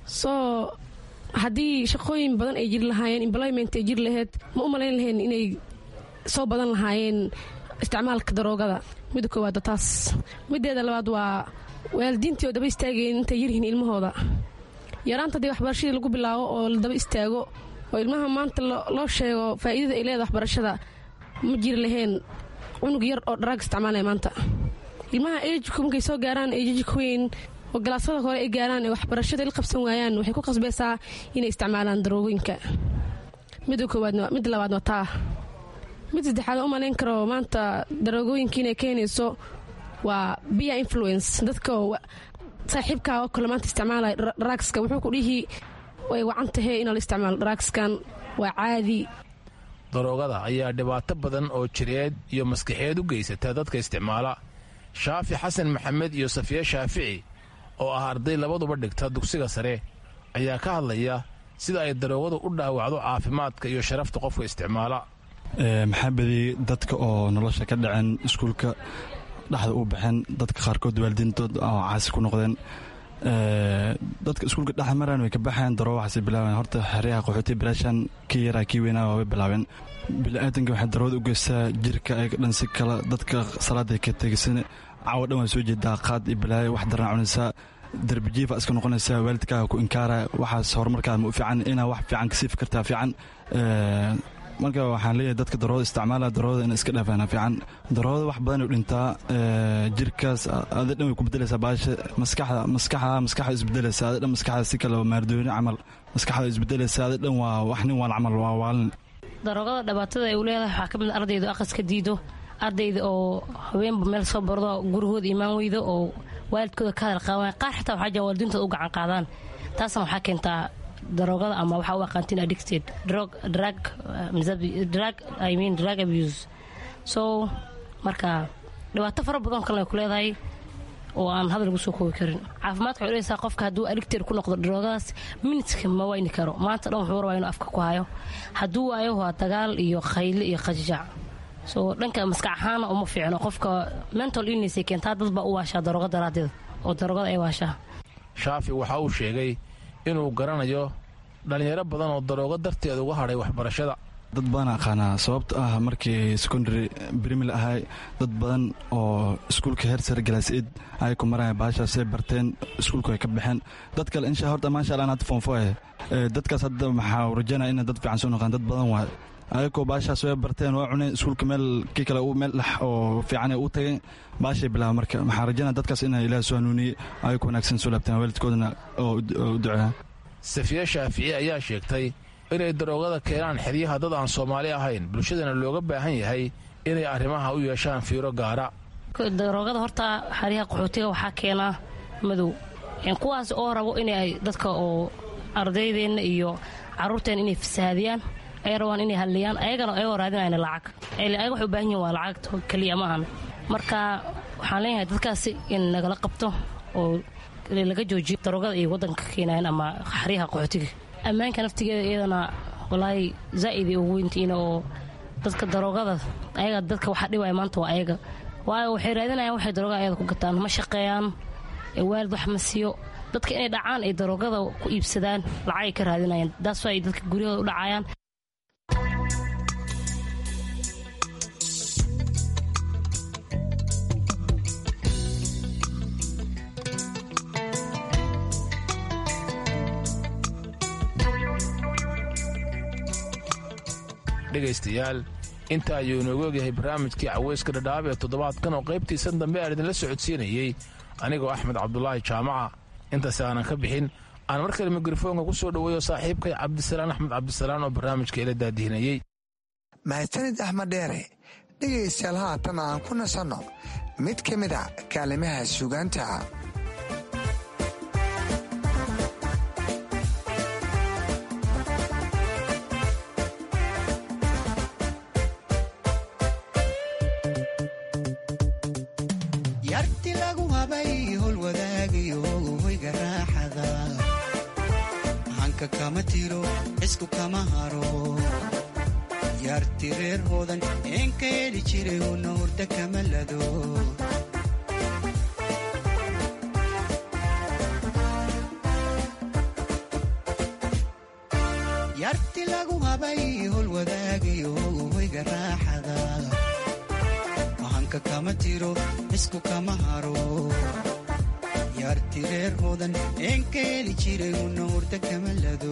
soo haddii shaqooyin badan ay jiri lahaayeen employment ay jiri laheyd ma u malayn lahayn inay soo badan lahaayeen isticmaalka daroogada midda koowaad waa taas mideeda labaad waa waalidiintii oo daba istaagayen intay yaryihiin ilmahooda yaraanta haddii waxbarashadii lagu bilaabo oo la daba istaago oo ilmaha maanta loo sheego faa'iidada ay leedahay waxbarashada ma jiri lahayn cunug yar oo dharaag isticmaalaya maanta ilmaha ejku markay soo gaaraan ejijka weyn oo galaasada hore ay gaaraan ee waxbarashada il qabsan waayaan waxay ku qasbaysaa inay isticmaalaan daroogooyinka midda koowaad midda labaad waa taa mid saddexaad u malayn karo maanta daroogooyinka inay keenayso waa bia influence dadka saaxiibkaa oo kale maanta isticmaalaya daraagska wuxuu ku dhihi way wacan tahay inaa la isticmaalo daraagskan waa caadi daroogada ayaa dhibaato badan oo jireed iyo maskaxeed u geysata dadka isticmaala shaafi xasan maxamed iyo safiye shaafici oo ah arday labaduba dhigta dugsiga sare ayaa ka hadlaya sida ay daroogadu u dhaawacdo caafimaadka iyo sharafta qofka isticmaala maxaa badiyey dadka oo nolosha ka dhaceen iskuulka dhexda u baxeen dadka qaarkood waalidiintood oo caasi ku noqdeen dadka iskuulka dhex maraan way ka baxeen daroogo waxaasay bilaabeen horta xeryaha qaxooti bilaashan kii yaraa kii weynaa waa way bilaabeen bili-aadanka waxay daroogada u geystaa jirka ayaga dhan si kala dadka salaaday ka tegisan caawa dhan waa soo jeedaa qaad iyo balaayo wax daraan cunaysaa darbijiifa iska noqonaysaa waalidkaaga ku inkaara waxaas horumarkaada ma u fiican inaa wax fiican ka siifi kartaa fiican marka waxaan leeyahay dadka daroogada isticmaala daroogada ina iska dhaafana fiican daroogada wax badan u dhintaa jirkaas ada dhan way ku bedelaysaa baasha maskaxda maskaxda maskaxda isbedelaysa ada dhan maskaxda si kale maardooni camal maskaxda isbedelaysa ada dhan waa wax nin waal camal waa waalin daroogada dhibaatada ay u leedahay waxaa ka mid ardayda aqaska diido ardayda oo haweenba meel soo bardo gurigooda imaan weydo oo waalidkooda ka hadal qaabaan qaar xitaa waxaa jira waalidiintooda u gacan qaadaan taasna waxaa keentaa daroogada ama waxaa u aqaantiin addicted drug drug drug i mean drug abuse so marka dhibaato fara badan kalena ay ku leedahay oo aan hadal lagu soo koobi karin caafimaadka waxay dhehaysaa qofka hadduu addicted ku noqdo daroogadaas minidka ma wayni karo maanta dhan wuxuu rabaa inuu afka ku hayo hadduu waayo waa dagaal iyo khayle iyo qajajac so dhanka maskax ahaana uma fiicno qofka mental illness ay keentaa dad baa u waashaa daroogo daraadeed oo daroogada ay waashaa shaafi waxa uu sheegay inuu garanayo dhallinyaro badan oo daroogo darteed uga hadhay waxbarashada dad badan aqaanaa sababto ah markii secondary brimil ahay dad badan oo iskuulka heer sare galaasid ay ku maraya baashaasay barteen iskuulku ay ka baxeen dad kale insha horta maasha allah hadda foonfo eh dadkaas hadda maxaa rajanaya inay dad fiican soo noqdaan dad badan waay ayagoo baashaas way barteen waa cuneen iskuulka meel kii kale meel dhex oo fiican u tagay baashay bilaaba marka maxaa rajanaya dadkaas inay ilaah soo hanuuniyey ayagoo wanaagsan soo laabteen waalidkoodana oo u duceeya safiye shaafici ayaa sheegtay inay daroogada keenaan xeryaha dad aan soomaali ahayn bulshadana looga baahan yahay inay arrimaha u yeeshaan fiiro gaara daroogada horta xeryaha qaxootiga waxaa keenaa madow kuwaas oo rabo inay dadka oo ardaydeenna iyo caruurteenna inay fasahaadiyaan ay rabaan inay hadliyaan ayagana ayagoo raadinayna lacag ayaga waxay u baahan yihin waa lacagta keliya maahan marka waxaan leenahay dadkaasi in nagala qabto oo laga joojiyo daroogada ay waddanka keenayan ama xeryaha qaxootiga ammaanka naftigeeda iyadana walaahi zaa'iday ugu weyntiina oo dadka daroogada ayaga dadka waxa dhibaya maanta waa ayaga waayo waxay raadinayaan waxay daroogada ayada ku gataan ma shaqeeyaan waalid wax ma siiyo dadka inay dhacaan ay daroogada ku iibsadaan lacagay ka raadinayaan daasoo ay dadka guryahooda u dhacayaan dhegaystayaal inta ayuu inoogu ogyahay barnaamijkii caweyska dhadhaab ee toddobaadkan oo qaybtiisan dambe aan idinla socodsiinayey anigoo axmed cabdulaahi jaamaca intaasi aanan ka bixin aan mar kale mikrofoonka ku soo dhoweeyo saaxiibkay cabdisalaan axmed cabdisalaan oo barnaamijka ila daadihinayey mahadsanid axmed dheere dhegaystayaal haatan aan ku nasanno mid ka mid a kaalimaha sugaanta yarti lagu habay hol wadaagayo hoyga raaxada hanka kama tiro cisku kama haro yarti reer hoodan een ka heli jiray una hurda kama lado yarti lagu habay hol wadaagayo hoyga raaxada hanka kama tiro isku kama haro yarti reer hoodan een ka heli jiray una hurda kama lado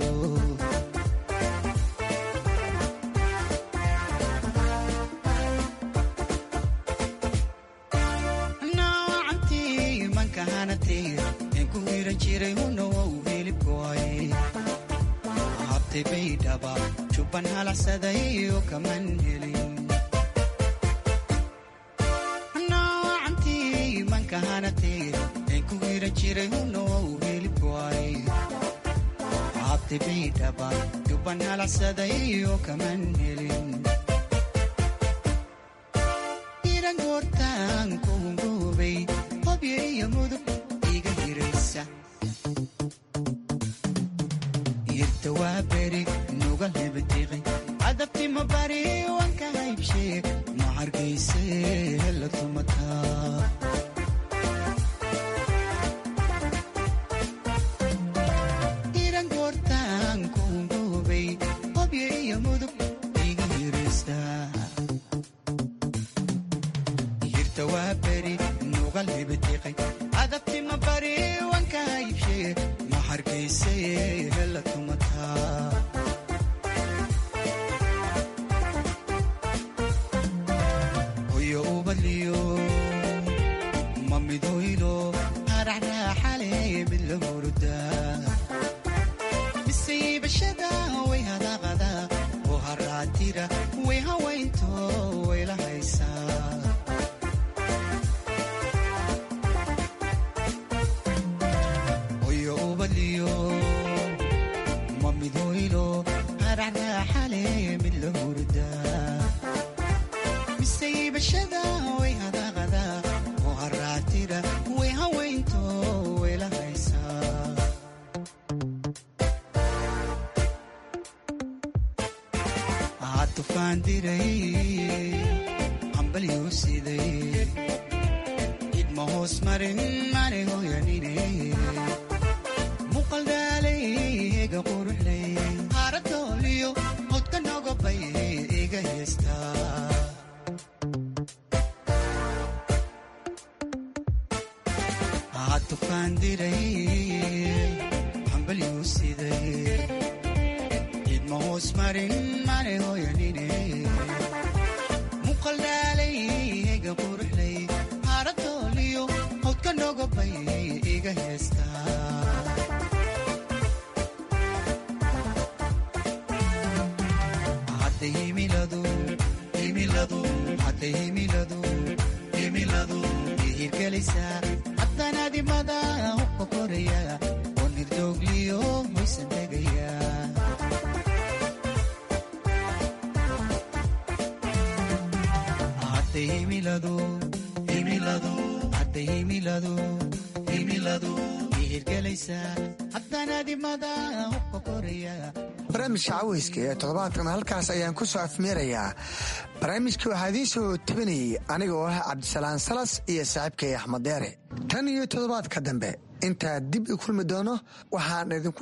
noocantii manka hanatay een ku hiran jiray una waa u hilibkoay habtay baydhaba jubban halacsaday oo kaman helin ku hiran jiray hunoo hilibkoay habtay baydhaba jubban halacsaday oo kaman helin iran goortaan kuhungoobay hobyo iyo mudug iga hiraysa irta waa beri nuga hebadiqi cadabtima bari wanka haybshee ma hargayse hela tumataa adabtima bari wanka haybshee ma hargayse hela tumataa hoyo ubadliyo ma midoylo haraxraaxale mid la hurdaa misiibashada way hadaqada oo haraatira way hawaynto wayla haysaa idma hoos marin mane hoyanine muqaldaalay hega quruxley marin mane hooyanine muqaldhaalay ega quruxlay haaradooliyo hawdka nogobay iga heestaa hadda himiladu himiladu hadda himiladu himiladu ihirgelaysaa haddanaadimada hubka koraya oo nirdoogliyo hoysan tegaya hadda himiladu himiladu hadda himiladu himiladu ihirgelaysaa haddanaadimada hubka koraya barnaamijka caweyska ee toddobaadkan halkaas ayaan ku soo afmeerayaa barnaamijkii waxaa idiin soo tabinayay aniga oo ah cabdisalaan salas iyo saaxiibkay axmed deere tan iyo toddobaadka dambe intaa dib i kulmi doono waxaan idinku